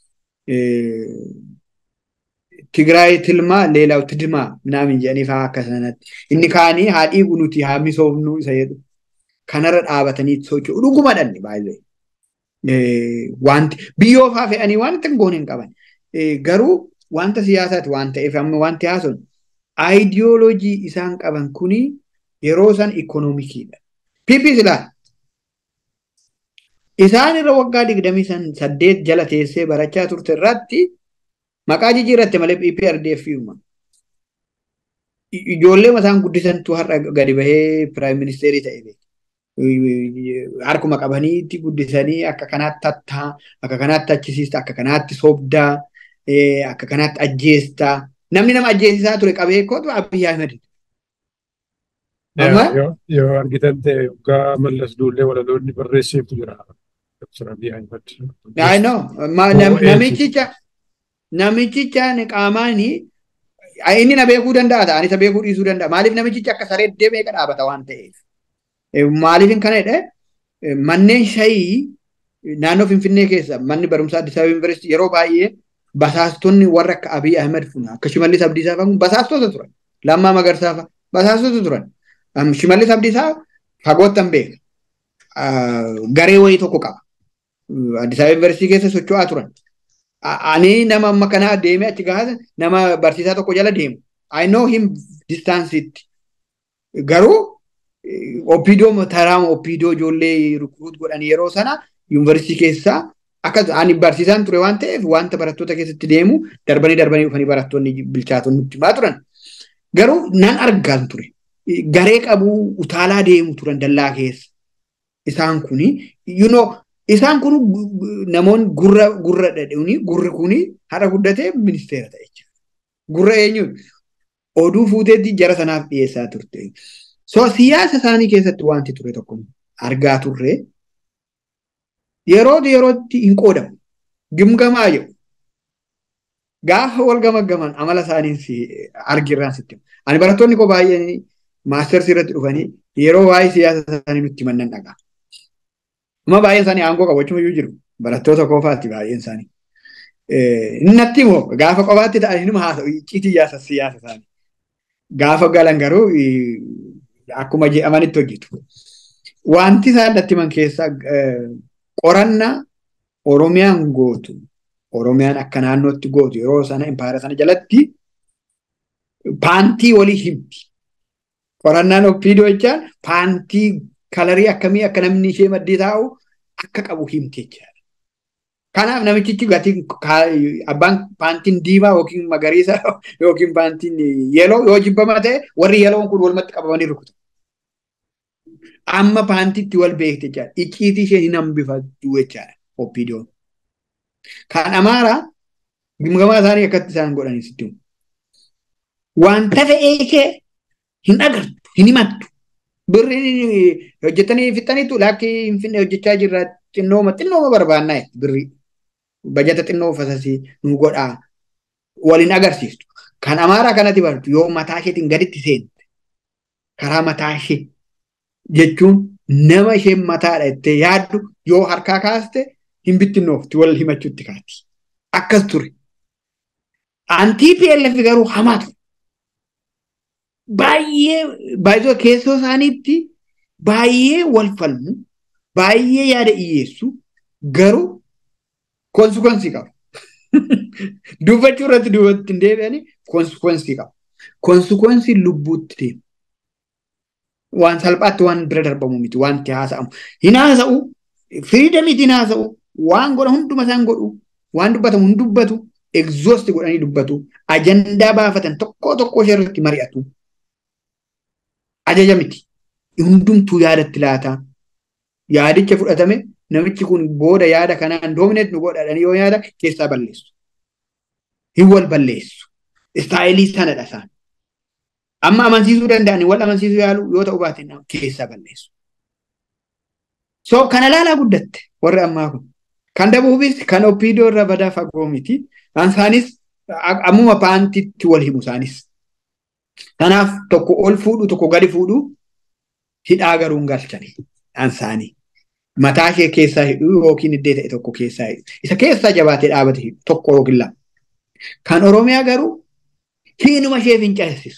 Tigraay tilmaa leelaaw tidmaa minaamin jedhanii fa'aa akka sanatti. Inni kaanii haa dhiibu nuti haa misoomnu isa jedhu. Kanarra dhaabatanii socho'u dhuguma dhanni baay'ee. Wanti biyyoof haa fe'anii waan itti goon hin qaban. Garuu wanta siyaasaati waan ta'eef amma wanti haasa'u aayidiyooloojii isaan qaban kuni yeroo isaan ikoonomikiidha. PPs ilaala. Isaan irra waggaa digdamii saddeet jala teessee barachaa turte irratti maqaa jijjiirratte malee PPRDF uuma. Ijoollee mataan guddisantu har'a gadi bahee piraayim ministeerii ta'e beeku. Harkuma qabaniitti guddisanii akka kanaatti tattaa, akka kanaatti achisiista, akka kanaatti sobdaa, akka kanaatti ajjeestaa. Namni nama ajjeesisaa ture qabee kootu Abiyyi Ahmed. Yoo argitan ta'e waggaa mallas duullee walaloonni barreesseetu jira. Namichicha namichicha qaamaani inni na beekuu danda'a ta'an isa beekuu dhiisuu danda'a. Maaliif namichicha akka saree deemee dhaabata waan ta'eef. Maaliif kana jedhee manneen shayii naannoo Finfinnee keessa manni barumsaa Addis Ababa Yuunivarsiitii yeroo baay'ee basaastonni warra akka Abiy Ahmed funa akka Shimallis Abdiisaa fa'a basaastota turan. Lammaa Magarsaa fa'a basaastota turan. Shimallis Abdiisaa fagoottan beeka. garee wayii tokko qaba. Addis Ababa Yuunivarsiitii keessa socho'aa turan. Ani nama amma kanaa deemee achi gahaa nama barsiisaa tokko jala deemu. I know him distaansiitti. Garuu opiidoo taraama opiidoo ijoollee rukruut godhan yeroo sana yuunivarsiitii keessaa akka ani barsiisaan ture waan ta'eef wanta barattoota keessatti deemu darbanii darbanii dhufanii barattoonni bilchaatonni nutti himaa turan. Garuu nan argaan ture. Garee qabu utaalaa deemu turan dallaa keessa. Isaan kuni you know isaan kun namoonni gurra gurra dhadhuuni gurri kuni haadha guddatee ministeera ta'e jechuudha. Gurra eenyuun oduu fuuteetti jara sanaaf dhiyeessaa turte. So siyaasa isaanii keessatti wanti ture tokko argaa turre yeroo yerootti hin qoodamu. Gimgamaa jedhu. Gaafa wal gamaggaman amala isaanii argirraan sitti. Ani barattoonni koo baay'een maastersi irratti dhufanii yeroo waa'ee siyaasa isaanii nutti himan dhagaa. Amma baay'een isaanii aangoo qabachuu iyyuu jiru. Barattoota koofaatti baay'een isaanii. Natti immoo gaafa qofaatti ta'anii nima haasa'u icciitii siyaasa isaanii. Gaafa galan garuu akkuma jedhamanitti hojjetu. Wanti isaan natti himan keessaa qorannaa Oromiyaan gootu Oromiyaan akka naannootti gootu yeroo sana impaayera sana jalatti paantii walii himti. Qorannaan oppiidoo jechaan paantii kalarii akkamii akka namni ishee maddii taa'u akka qabu himti jechaadha. Kanaaf namichichi gatii abbaan paantiin diimaa yookiin magariisa yookiin paantiin yeeloo yoo jibbamaa ta'e warri yeeloon kun walumatti qabamanii rukutu. Amma paantiitti wal beekte jechaadha. Icciitii ishee hin hambifattu jechaadha oppiidoon. Kan amaaraa gimgamaa isaanii akkatti isaan godhanii sitti Wanta fe'ee ishee hin agartu, hin himattu. Birri hojjetanii fixaniitu laakki hin finne hojjechaa jirra xinnooma xinnooma barbaannaa birri. Bajata xinnoo fasasii nu godhaa waliin agarsiistu. Kan amaaraa kanatti bartu yoo mataa isheetiin gaditti seente karaa mataa ishee jechuun nama isheen mataadha jettee yaaddu yoo harkaa kaaste hin bittinnoofti wal himachuutti kaati. Akkas ture. Antii PLF garuu hamaa ture. Baay'ee baay'ee keessoo isaaniitti baay'ee wal falmu baay'ee yaada dhiyeessu garuu konsikwensii qabu. Dubbachuu irratti dubbatti hin deebi'anii konsikwensii qabu. Konsikwensii lubbuutti deemu. Waan salphaatti waan bira darbamu miti wanti haasa'amu. Hin haasa'u firiidamiitiin haasa'u waan godha hunduma isaan godhu waan dubbatamu hin dubbatu egzoosti godhanii dubbatu ajandaa baafatan tokko tokko ishee irratti mari'atu. Ajaja miti. Hundumtuu yaadatti laata. Yaadicha fudhatame namichi kun booda yaada kanaan doomineet nu godhadhanii yoo yaada keessaa balleessu. Hin wal balleessu. Istaayilii sanadha isaan. Amma amansiisuu danda'anii wal amansiisuu yaalu yoo ta'u baate keessaa balleessu. So kana laalaa guddatte warri ammaa kun. Kan dabuufis kan oppiidoo irra badaa fagoo miti. Isaanis ammuma paantitti wal himu isaanis. Kanaaf tokko ol fuudhu tokko gadi fuudhu hidhaa garuu hin galchani. Isaanii. Mataa ishee keessaa hidhu yookiin iddee ta'e tokko keessaa hidhu. Isa keessaa jabaatee dhaabate hidhu tokko yookiin lama. Kan Oromiyaa garuu hiinuma ishee fincaasisu.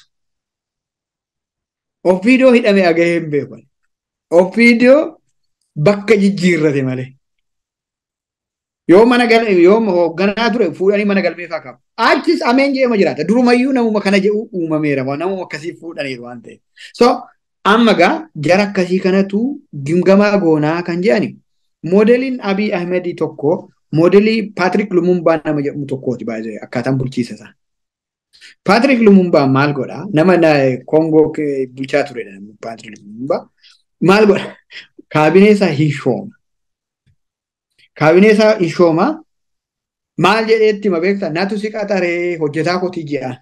Oppiidoo hidhame agahee hin beekan. Oppiidoo bakka jijjiirrate malee. Yoo mana yoo hoogganaa ture fuudhanii mana galmee fa'aa qabu. Achis ameen jedhama jiraata. Durumayyuu namuma kana jedhu uumameera. Namuma akkasii fuudhaniiru waan ta'eef. So amma gaa jara akkasii kanatu gimgamaa goonaa kan jedhani. Moodeliin Abiy Ahmedii tokko moodelii Paatrik Lumumbaa nama jedhamu tokkooti baay'ee akkaataan bulchiisa isaa. Paatrik Lumumbaa maal godhaa? Nama Koongoo bulchaa turedha Paatrik Lumumbaa. Maal godhaa? Kaabinee isaa hishooma. Kaabinee isaa hishooma. Maal jedheetti ma beektaa? Natu si qaxaree hojjetaa kotii jedhaan.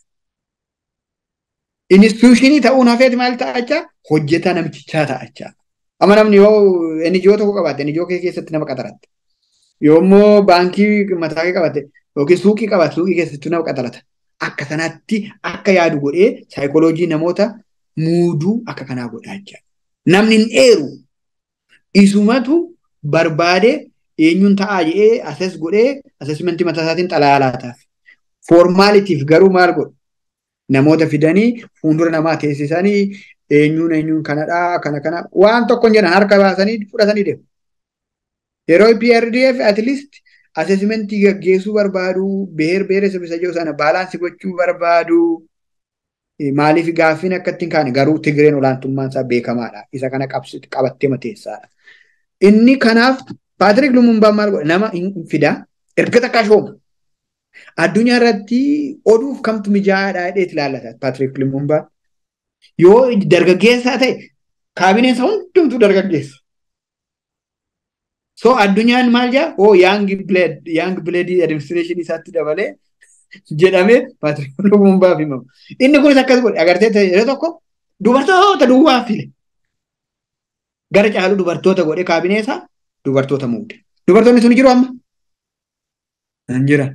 Instituushinii ta'uun hafeeti maal ta'achaa? Hojjetaa namichichaa ta'achaa. Amma namni yoo NGO tokko qabaatte NGO kee keessatti nama qaxaratte. Yoommoo baankii mataa kee qabatte yookiin suuqii qabaatte suuqii keessatti nama qaxarata. Akka sanatti akka yaadu godhee saayikooloojii namoota muuduu akka kanaa godhaa jechuudha. Namni hin dheeru isumatu barbaadee eenyuun ta'aa jedhee ases godhee asesmentii mataa isaatiin xalayaa laataaf. Foormaalitiif garuu maal godhu? Namoota fidanii fuuldura namaa teessisanii eenyuun eenyuun kanadhaa kana kana waan tokko hin jedhan harka baasanii fudhatanii deemu. Yeroo PRDF at least assessmentii gaggeessuu barbaadu beer beere sabisa jiru sana baalaansii gochuu barbaadu maaliif gaaffiin akka ittiin kaane garuu Tigreen olaantummaan isaa beekamaadha. Isa kana qabattee mateessaadha. Inni kanaaf Paatrik Lumumbaan maal godhe nama hin fidaa erga takka shooma. Addunyaa irratti oduuf kamtu mijaa'aadha jedheet ilaallata Paatrik Lumumbaan. Yoo dargaggeessaa ta'e kaabineen isaa hundumtuu dargaggeessa. So addunyaan maal jaa oo yaang bileed yaang bileedii adiministireeshinii isaatti dabalee jedhamee Paatrik Lumumbaaf himama. Inni kunis akkas godhe agartee yeroo tokko dubartoota duwwaa file. Gara caalu dubartoota godhe kaabinee isaa dubartoota muude. Dubartoonni sun jiru amma? Hin jiran.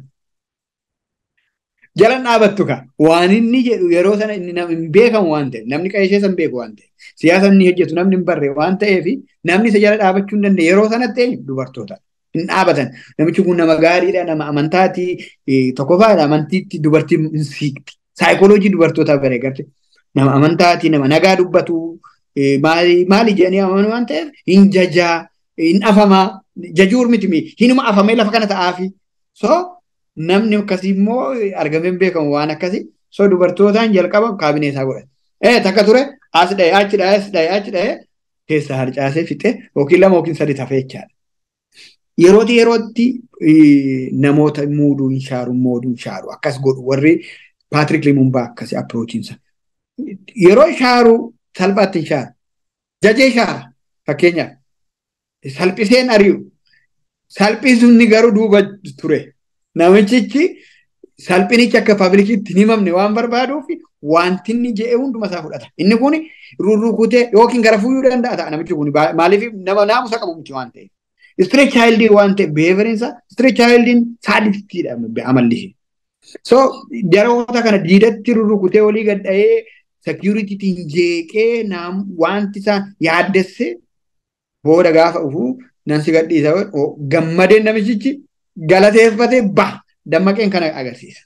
Jalan dhaabattu kaa waan inni jedhu yeroo sana inni hin beekamu waan ta'eef namni qeeshee san beeku waan ta'eef siyaasa inni hojjetu namni hin barre waan ta'eef namni isa jala dhaabachuu hin dandeenye yeroo sanatti eenyu dubartoota hin dhaabatan namichi kun nama gaariidha nama amantaati tokkoffaadha amantiitti dubartii hin siikti saayikooloojii dubartootaa bare garte nama amantaati nama nagaa dubbatu maali maali jedhanii amanu waan ta'eef hin jajaa hin afamaa jajuur miti hinuma afamee lafa kana ta'aafi so namni akkasii immoo argamee beekamu waan akkasii so dubartootaan jalqaba kaabinee isaa godhate. Eh takka ture as dha'e achi dha'e as dha'e achi dha'e keessaa harcaasee fixee yookiin lama yookiin sadi tafee jechaadha. Yerootti yerootti namoota muuduu hin shaaru mooduu hin shaaru akkas godhu warri Paatrik Limumbaa akkasii appiroochinsa. Yeroo shaaru salphaatti hin shaaru. Jajee shaara fakkeenyaaf salphiseen ari'u. Salphisuun garuu duuba ture. Namichichi salphinichi akka paablikiitti hin himamne waan barbaaduuf wanti inni jedhe hunduma isaa fudhata. Inni kun rurrukutee yookiin gara fuuyuu danda'a ta'a namichi kun maaliif nama naamusa qabu miti waan ta'eef. Straight childii waan ta'eef beeverinsa straight childiin saadiftiidha amalli ishee. So daroota kana diidatti rurrukutee olii gadha'ee securitytiin jeeqee wanti isaa yaaddesse booda gaafa dhufuu nan si gadhiisa gammadeen namichichi galateeffatee ba dammaqeen kana agarsiisa.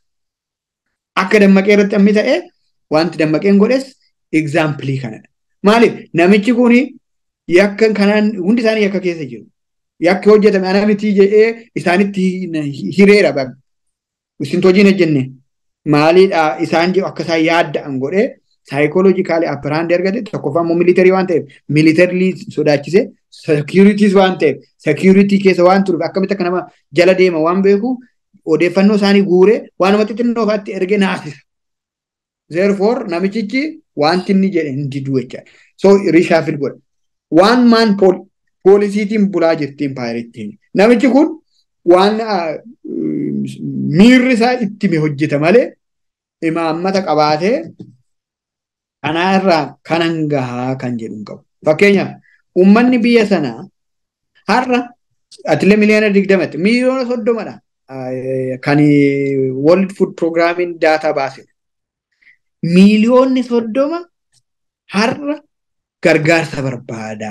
Akka dammaqee irratti ammi ta'e wanti dammaqeen godhes egzaampilii kanadha. Maaliif namichi kun yakka kanaan hundi isaanii yakka keessa jiru. Yakki hojjetame ana miti jedhee isaanitti hireera baga. Isin hojiin hojjenne maaliidha isaan jedhu akka isaan yaadda'an godhee saayikooloojikaalii appiraandi argate tokkoffaa immoo militarii waan ta'eef militarii sodaachise seekiyuriitiis waan ta'eef seekiyuriitii keessa waan turuuf akkamitti akka nama jala deema waan beeku odeeffannoo isaanii guuree waan nama xixinnoo fa'aatti ergee naasisa. Therefore namichichi wanti inni jedhe hin diduu jecha. So rishaafil godha. Waan maan poolisiitiin bulaa jirtiin paayirittiin. Namichi kun waan miirri isaa itti hojjeta malee imaammata qabaatee kanaa irraa kanan gahaa kan jedhu hin qabu. Fakkeenyaaf uummanni biyya sanaa har'a atilee miliyoona digdamatti miliyoona soddomadha kan World Food Programming daataa baase. Miliyoonni soddoma har'a gargaarsa barbaada.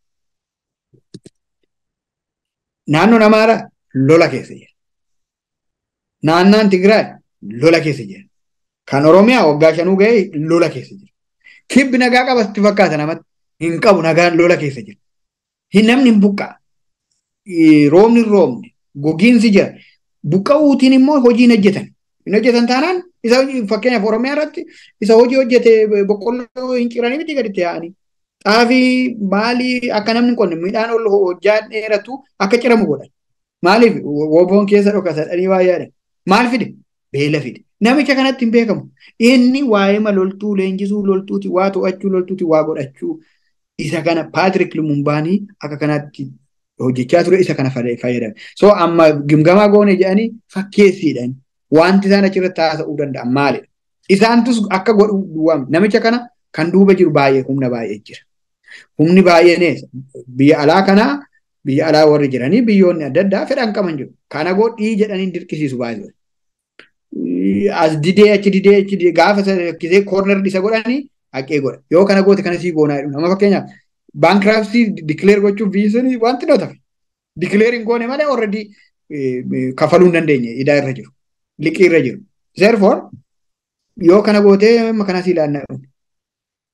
Naannoon Amaaraa lola keessa jira. Naannaan Tigraay lola keessa jira. Kan Oromiyaa waggaa shanuu ga'ee lola keessa jira. Kibbi nagaa qabatti fakkaata namatti hin qabu nagaan lola keessa jira. Hin namni hin buqqaa. Roobni hin roobne gogiinsi jira. Buqqa'uutiin immoo hojii hin hojjetan. Hin hojjetan taanaan isa fakkeenyaaf Oromiyaa irratti isa hojii hojjete boqqolloo hin ciranii miti gaditti yaa'anii. Xaafii maalii akka namni qonne midhaan ol hojjaa dheeratu akka ciramu godhan. Maaliif woboon keessa dhokasadhanii waa yaadan. Maal fide? Beela fide. Namicha kanatti hin beekamu. Inni waa'ee loltuu leenjisuu loltuuti waa to'achuu loltuuti waa godhachuu isa kana Paatrik Lumumbaanii akka kanaatti hojjechaa ture isa kana fayyadame. So amma gimgamaa goone jedhanii fakkeessiidhaan wanti isaan achirratti haasa'uu danda'an maalidha? Isaantus akka godhu namicha kana kan duuba jiru baay'ee humna baay'ee jira. Humni baay'een biyya alaa kanaa biyya alaa warri jiranii biyyoonni adda addaa fedhan qaban jiru. Kana godhii jedhanii dirqisiisu baay'ee. As didee achi didee achi didee gaafa kisee koorner isa godhanii haqee godha. Yoo kana goote kana sii goonaa jedhu. Nama fakkeenyaaf baankiraapsii dikileer gochuuf biyyi sun wanti noo tafe. Dikileeriin goone malee already kafaluu hin dandeenye idaa irra jiru. Liqii irra jiru. Therefore yoo kana gootee amma kanas ilaannaa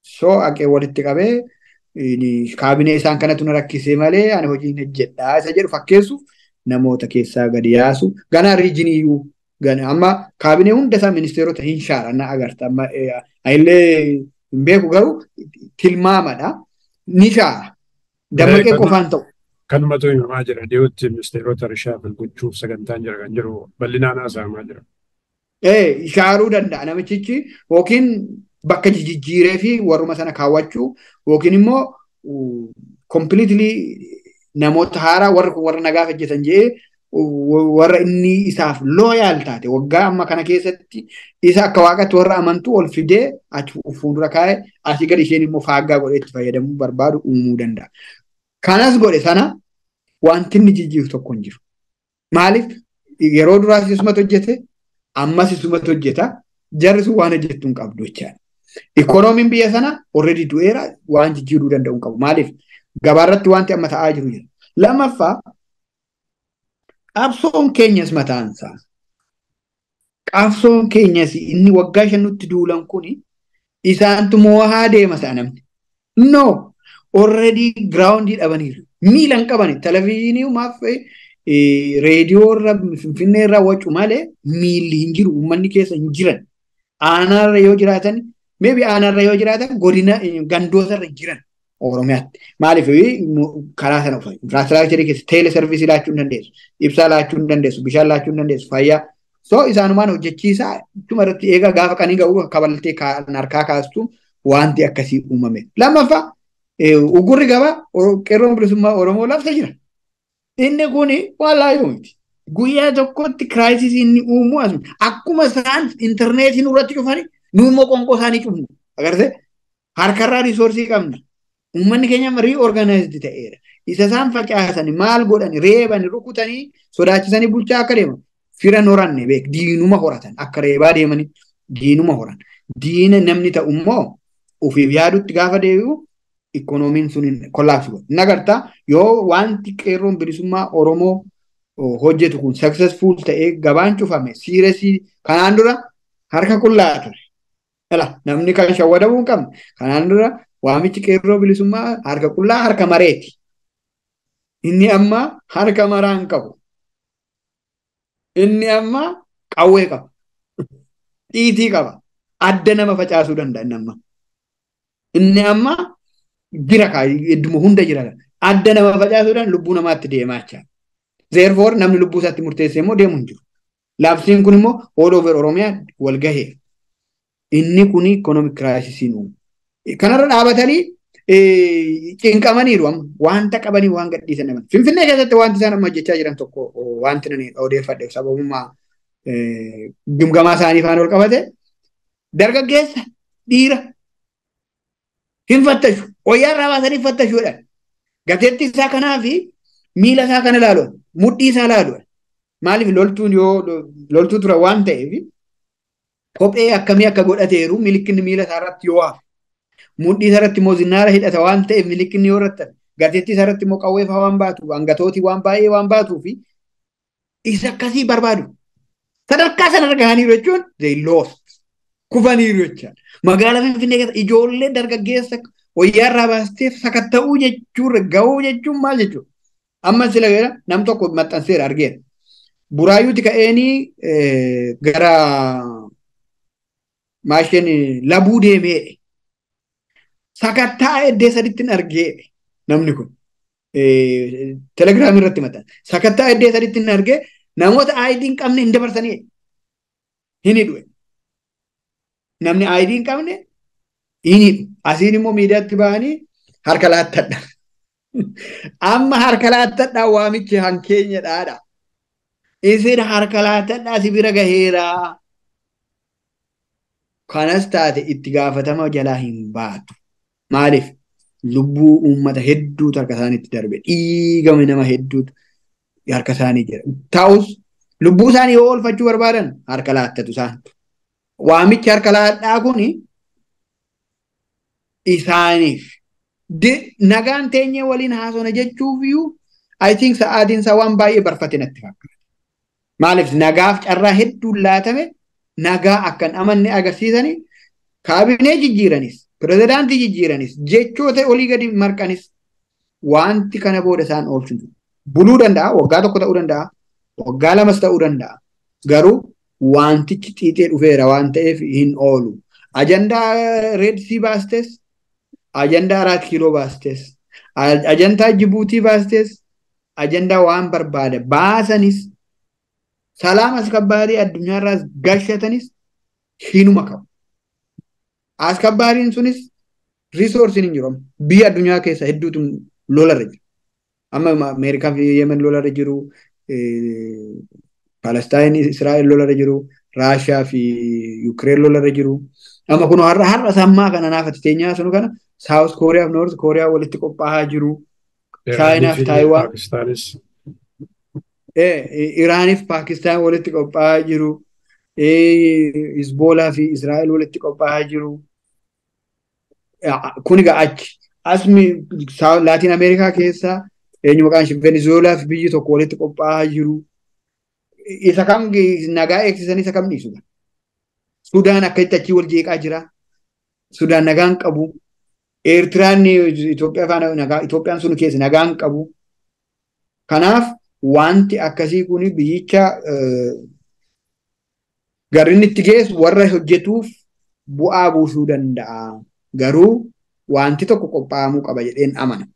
soo haqee walitti qabee kaabinee isaan kanatu na rakkisee malee ani hojii hin hojjedhaa isa jedhu fakkeessuuf namoota keessaa gadi yaasu ganaa riijiniyyuu amma kaabinee hunda isaa ministeerota hin shaara na agarta amma illee hin beeku garuu tilmaamadha ni shaara dammaqee qofaan ta'u. Kanumatu himamaa jira dhiyootti ministeerota rishaafil gochuuf sagantaan jira kan jiru bal'inaan haasa'amaa jira. Ee shaaruu danda'a namichichi yookiin bakka jijjiiree fi warruma sana kaawwachuu yookiin immoo kompiliitilii namoota haaraa warra warra nagaaf hojjetan jedhee warra inni isaaf looyaal taate waggaa amma kana keessatti isa akka waaqatti warra amantu ol fidee achi fuuldura kaa'ee asii gadi isheen immoo faaggaa godhee itti fayyadamuu barbaadu uumuu danda'a. Kanas godhe sana wanti inni jijjiiru tokko hin jiru. Maaliif yeroo duraas isumatu hojjete ammas isumatu hojjeta jarri sun waan hojjettu hin qabdu jechaadha. Ikoonomiin biyya sana already du'eera waan jijjiiruu danda'u hin qabu. Maaliif gabaarratti wanti amma ta'aa jiru jira. Lammaffaa qabsoon keenyas mataansaa. Qabsoon keenyas inni waggaa shan nutti duulan kuni isaantu moo'aa deema sa'a namni. No already giraawundii dhabaniiru. Miila hin qabani. Televezyiinii maaf reediyoo irra finfinnee irraa wacu malee miilli hin jiru. Uummanni keessa hin jiran. Aanaarra yoo jiraatan meebi aanaarra yoo jiraatan godina gandoota irra jiran. Oromiyaatti. Maaliif karaa sana uffata. Infiraastiraakcharii keessa teele sarviisii laachuu hin dandeessu. Ibsaa laachuu hin dandeessu. Bishaan laachuu hin dandeessu. Fayyaa. So isaanumaan hojjechiisaa ittuma irratti eegaa gaafa qanii ga'uu kabaltee harkaa kaastu wanti akkasii uumame. Lammaffaa ugurri gabaa qeerroon bilisummaa Oromoo labsa jira. Inni kun waan laayoo miti. Guyyaa tokkotti kiraayisisii inni uumuu asuma. Akkuma isaan intarneetiin irratti cufani nu immoo qonqoo isaanii cufnu. Agartee harkarraa riisoorsii qabna. Uummanni keenya riiorganaayizdii ta'eera. Isa isaan facaasan maal godhani reebani rukutanii sodaachisanii bulchaa akka deeman. Fira horanne beek diinuma horatan akka reebaa deemanii diinuma horan. Diina namni ta'u immoo ofiif yaadutti gaafa deebi'u ikoonomiin sun kollaapsi godha. Inni agartaa yoo wanti qeerroon bilisummaa Oromoo hojjetu kun successful ta'ee gabaan cufame siiresii kanaan dura harka qullaa ture. Namni kan shawwadamuu hin qabne kanaan dura waamichi qeerroo bilisummaa harka qullaa harka mareeti. Inni amma harka maraa hin qabu. Inni amma qawwee qaba. Xiitii qaba. Adda nama facaasuu danda'a inni amma. Inni amma jira kaa idduma hunda jira. Adda nama facaasuudhaan lubbuu namaatti deemaa jira. Zeerfoor namni lubbuu isaatti murteessee immoo deemu hin jiru. Laabsiin kun immoo all over Oromiyaa wal gahee. Inni kun ikonomik kiraayisisiin uumu. Kanarra dhaabatanii cinqamaniiru amma wanta qabanii waan gadhiisan dhaban. Finfinnee keessatti wanti isaan amma hojjechaa jiran tokko wanti nani odeeffadhe sababummaa gimgamaa isaanii faana ol qabate dargaggeessa dhiira hin fattashu wayyaa irraa baasanii fattashuudhaan gateetti isaa kanaa fi miila isaa kana ilaaluun mudhii isaa ilaaluun maaliif loltuun yoo loltuu tura waan ta'eef kophee akkamii akka godhateeru milikinni miila isaa irratti yoo hafe mudhii isaa irratti immoo zinnaara hidhata waan ta'eef milikinni yoo irratti gateetti isaa irratti immoo qawweefaa waan baatu hangatootii waan baay'ee waan baatuu fi isa akkasii barbaadu. Sadarkaa sanarra gahaniiru jechuun they lost kufaniiru jechaadha. Magaalaa Finfinnee keessa ijoollee dargaggeessa wayyaa irraa baastee sakatta'uu jechuun gahuu jechuun maal jechuudha. Amma sila gara nam tokko maxxanseera argeera. Buraayyuuti ka'eenii gara maasheen labuu deemeedhe. Sakattaa eddee sadittiin argeedhe namni kun. Telegiraamii irratti maxxanse. Sakattaa eddee sadittiin argee namoota aayidii hin qabne hin dabarsanii hin hidhu. Namni aayidii hin qabne hin hidhu. Asiin immoo miidiyaatti bahanii harka laattadha. Amma harka laattadhaa waamichi hankeenya dhaadha. Isin harka laattadhaa si bira gaheeraa. Kanas taate itti gaafatama jalaa hin baatu. Maaliif? Lubbuu uummata hedduutu harka isaaniitti darbe. Dhiigame nama hedduutu harka isaanii jira. Ta'us lubbuu isaanii yoo oolfachuu barbaadan harka laattatu isaan. Waamichi harka laadhaa kun isaaniif nagaan teenyee waliin haasona jechuuf iyyuu I think sa'aatiin isaa waan baay'ee barfate natti fakkaata. Maaliif nagaaf carraa hedduun laatame nagaa akkan amanne agarsiisanii kaabinee jijjiiranis pirezidaantii jijjiiranis jechoota olii gadi marqanis wanti kana booda isaan oolchu buluu danda'a waggaa tokko ta'uu danda'a waggaa lamas ta'uu danda'a garuu wantichi xiixee dhufeera waan ta'eef hin oolu ajandaa reedsii baastes ajandaa araat kiiloo baastes ajandaa jibuutii baastes ajandaa waan barbaada baasanis salaam askabaarii addunyaarraas gashatanis hinuma qabu. Askabaariin sunis riisoorsiin hin jiru. Biyya addunyaa keessa hedduutu lolarra jiru. Amma Ameerikaa fi Yemen lolarra jiru. Palestaan Israa'el lolarra jiru. Raashiyaa fi Yukireen lolarra jiru. Amma kun har'a har'a sammaa kana naafati teenyaa sunu kana Saawus Kooriyaa fi Noort Kooriyaa walitti qophaa'aa jiru. Chaayinaa fi Taayiwaan. Iraanii fi Paakistaan walitti qophaa'aa jiru. Hizboolaa fi Israa'el walitti qophaa'aa jiru. Kun egaa achi. Asmi Laatiin Ameerikaa keessa eenyu maqaan ishee Venezuelaa fi biyyi tokko walitti qophaa'aa jiru. Isa kam nagaa eegsisan isa kam dhiisu. Sudaan akkasitti achii wal jeeqaa jira. Sudaan nagaan qabu. Eertiraan Itoophiyaa faana nagaa Itoophiyaan sun keessa nagaan qabu. Kanaaf wanti akkasii kun biyyicha garri inni itti geessu warra hojjetuuf bu'aa buusuu danda'a. Garuu wanti tokko qophaa'amuu qaba jedheen amana.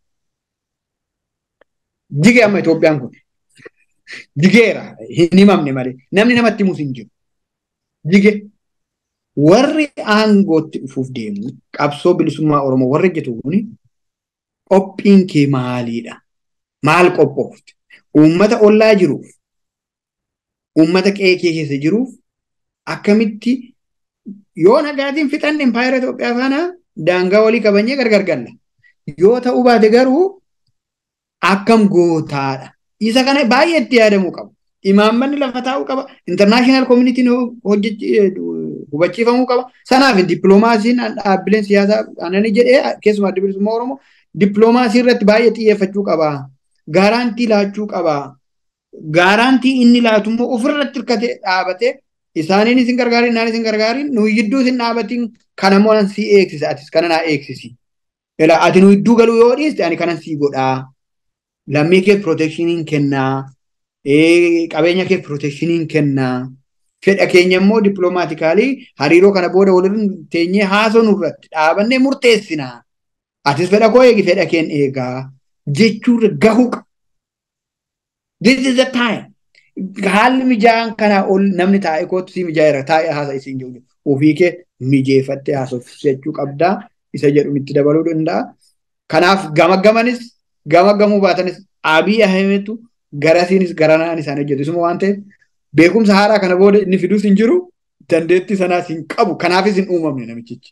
Jige amma Itoophiyaan kun jigeera hin himamne malee namni namatti himus hin jiru. Jige warri aangootti dhufuuf deemu qabsoo bilisummaa Oromoo warri hojjetu kun qophiin kee maaliidha? Maal qophoofte? Uummata ollaa jiruuf uummata qe'ee kee keessa jiruuf akkamitti yoo nagaatiin fixan impaayera Itoophiyaa faana daangaa walii qabanyee gargar galla. Yoo ta'uu baate garuu akkam gootaadha. Isa kana baay'ee itti yaadamuu qabu. Imaammanni lafa taa'uu qaba. Intarnaashinaal koomunitiin hubachiifamuu qaba. Sanaaf dippiloomaasiin dhaabbileen siyaasaa anani jedhee keessumaa adda bilisummaa Oromoo dippiloomaasii irratti baay'ee xiyyeeffachuu qaba. Gaaraantii laachuu qaba. Gaaraantii inni laatu immoo ofirratti hirkatee dhaabatee isaaniin isin gargaarin naan isin gargaarin nuyi gidduu isin dhaabatiin kana immoo si eegsisa atis kana naa eegsisi. Ela ati nu gidduu galuu yoo dhiiste ani kanan sii godhaa. Lammii kee pirootekshiniin kennaa. Qabeenya kee pirootekshiniin kennaa. Fedha keenya immoo dippiloomaatikaali hariiroo kana booda waliin teenyee haasoo nurratti dhaabannee murteessinaa. Atis fedha koo eegi fedha keen eegaa. Jechuurra gahuu qaba. This is the time. haalli mijaa'aan kanaa ol namni taa'ee kootu si mijaa'eera taa'ee haasa isiin jiru ofii kee mijeeffattee haasofsiisachuu qabdaa isa jedhu itti dabaluu danda'a. Kanaaf gama gamanis gama gamuu baatanis Abiy Ahimedtu garasiinis garanaan isaan hojjetu isuma waan ta'eef beekumsa haaraa kana booda inni fiduus hin jiru dandeettii sanaas hin qabu kanaafis hin uumamne namichichi.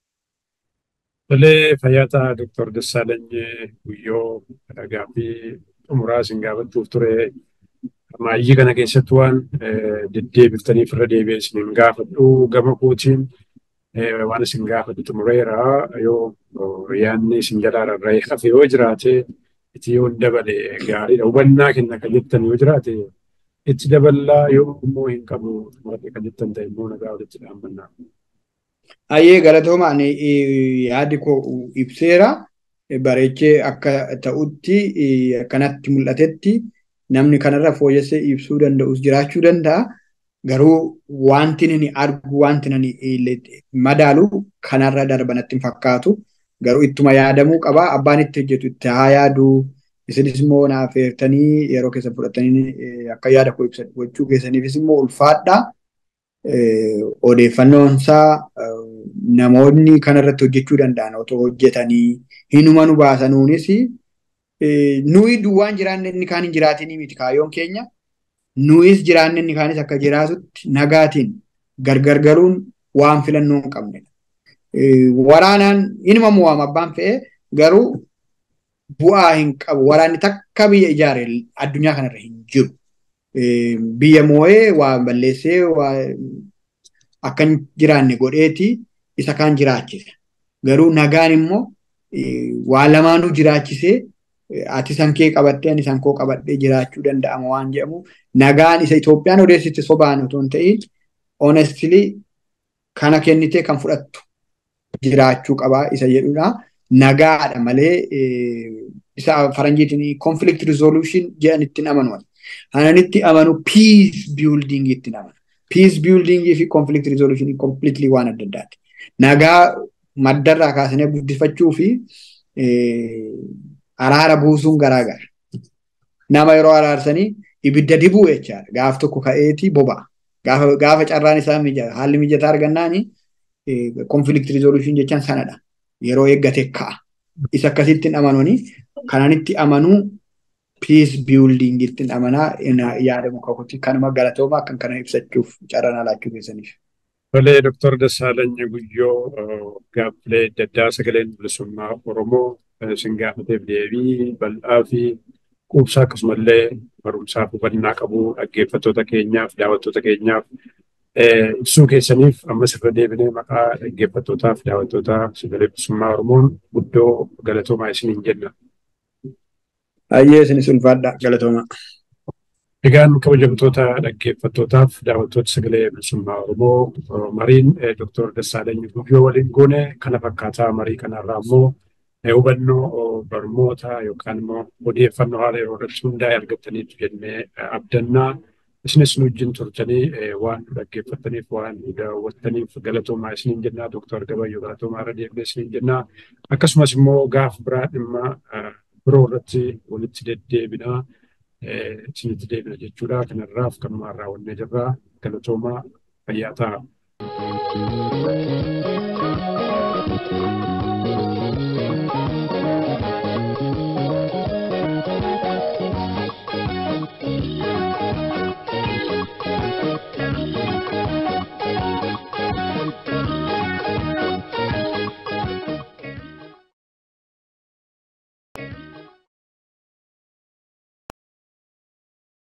Tolee fayyaata Dooktar Dassaalany Guyyoo dhagaa fi xumuraa isin gaafachuuf ture. Maayyii kana keessatti waan deddeebiftaniif irra deebi'ee isin gaafadhu gama kootiin waan isin gaafadhu xumureera yoo yaadni isin jalaa rarra'ee hafe yoo jiraate itti yoo dabale gaariidha. Hubannaa kenna kan jettan yoo jiraate itti daballaa yoo immoo hin qabu xumurate kan jettan ta'e immoo nagaa walitti dhaabbannaa. Ayyee galatoomaan yaadi koo ibseera bareechee akka ta'utti akkanatti mul'atetti. namni kanarra fooyyessee ibsuu danda'us jiraachuu danda'a. Garuu wanti inni argu wanti inni madaalu kanarra darbanatti hin fakkaatu. Garuu ittuma yaadamuu qaba. Abbaan itti hojjetu itti haa yaadu. Isinis immoo naaf eertanii yeroo keessa fudhatanii akka yaada koo ibsan gochuu keessaniifis immoo ulfaadha. Odeeffannoonsaa namoonni kanarratti hojjechuu danda'an otoo hojjetanii hinuma nu baasanuunis nuyi duwwaan jiraanne inni kaan hin jiraatinii miti kaayyoon keenya. Nuyis jiraanne inni kaanis akka jiraatutti nagaatiin gargar galuun waan filannoo hin qabnedha. Waraanaan inuma mo'ama abbaan fe'ee garuu bu'aa hin qabu. Waraanni takka biyya ijaare addunyaa kanarra hin jiru. Biyya moo'ee waa balleessee waa akka hin jiraanne godheeti isa kaan jiraachisa. Garuu nagaan immoo waa lamaanuu jiraachisee ati san kee qabattee ani san koo qabadhee jiraachuu danda'ama waan jedhamu nagaan isa Itoophiyaan odeessite sobaan otoo hin ta'in honestly kana kennitee kan fudhattu jiraachuu qabaa isa jedhudha. Nagaadha malee isa faranjiitiin conflict resolution jedhan ittiin amanu. Ananitti amanu peace building ittiin amanu. Peace building fi conflict resolution completely waan adda addaati. Nagaa maddarraa kaasanii guddifachuu fi araara buusuun garaagara. Nama yeroo araarsanii ibidda dibuu jechaadha. Gaaf tokko ka'eeti boba'a. Gaafa carraan isaa haalli mijataa argannaani conflict resolution jechaan sanadha. Yeroo eeggate ka'a. Isa akkasittiin amanuuni kananitti amanuu peace building ittiin amanaa yaada muka kooti kanuma galatoomaa kan kana ibsachuuf carraan alaachuu keessaniif. Tolee, Dooktar Dassaalany Guyyoo gaaffilee adda addaa sagaleen bilisummaa Oromoo isin gaafateef deebii bal'aa fi quubsaa akkasumallee barumsaaf hubannaa qabu dhaggeeffattoota keenyaaf daawwattoota keenyaaf ibsuu keessaniif ammas irra deebinee maqaa dhaggeeffattootaaf daawwattoota sagalee bilisummaa Oromoon guddoo galatoomaa isiniin jenna. Ayyee isinis ulfaadha galatoomaa. Egaan kabajamtoota dhaggeeffattootaaf daawwattoota sagalee bilisummaa Oromoo mariin Dooktar Dassaalany Guyyoo waliin goone kana fakkaataa marii kanarraa immoo hubannoo barnoota yookaan immoo odeeffannoo haala yeroo irratti hundaa'e argattaniitu jennee abdannaa. Isinis nu wajjin turtanii waan nu dhaggeeffattaniif waan nu daawwattaniif galatoomaa isiniin jennaa Dooktar Gabayyoo galatoomaa irra deebinee isiniin jennaa. Akkasumas immoo gaaf biraa dhimma biroo irratti walitti deddeebinaa. isinitti deebina jechuudha. Kanarraaf kanumaan raawwannee jirra. Galatoomaa fayyaa ta'a.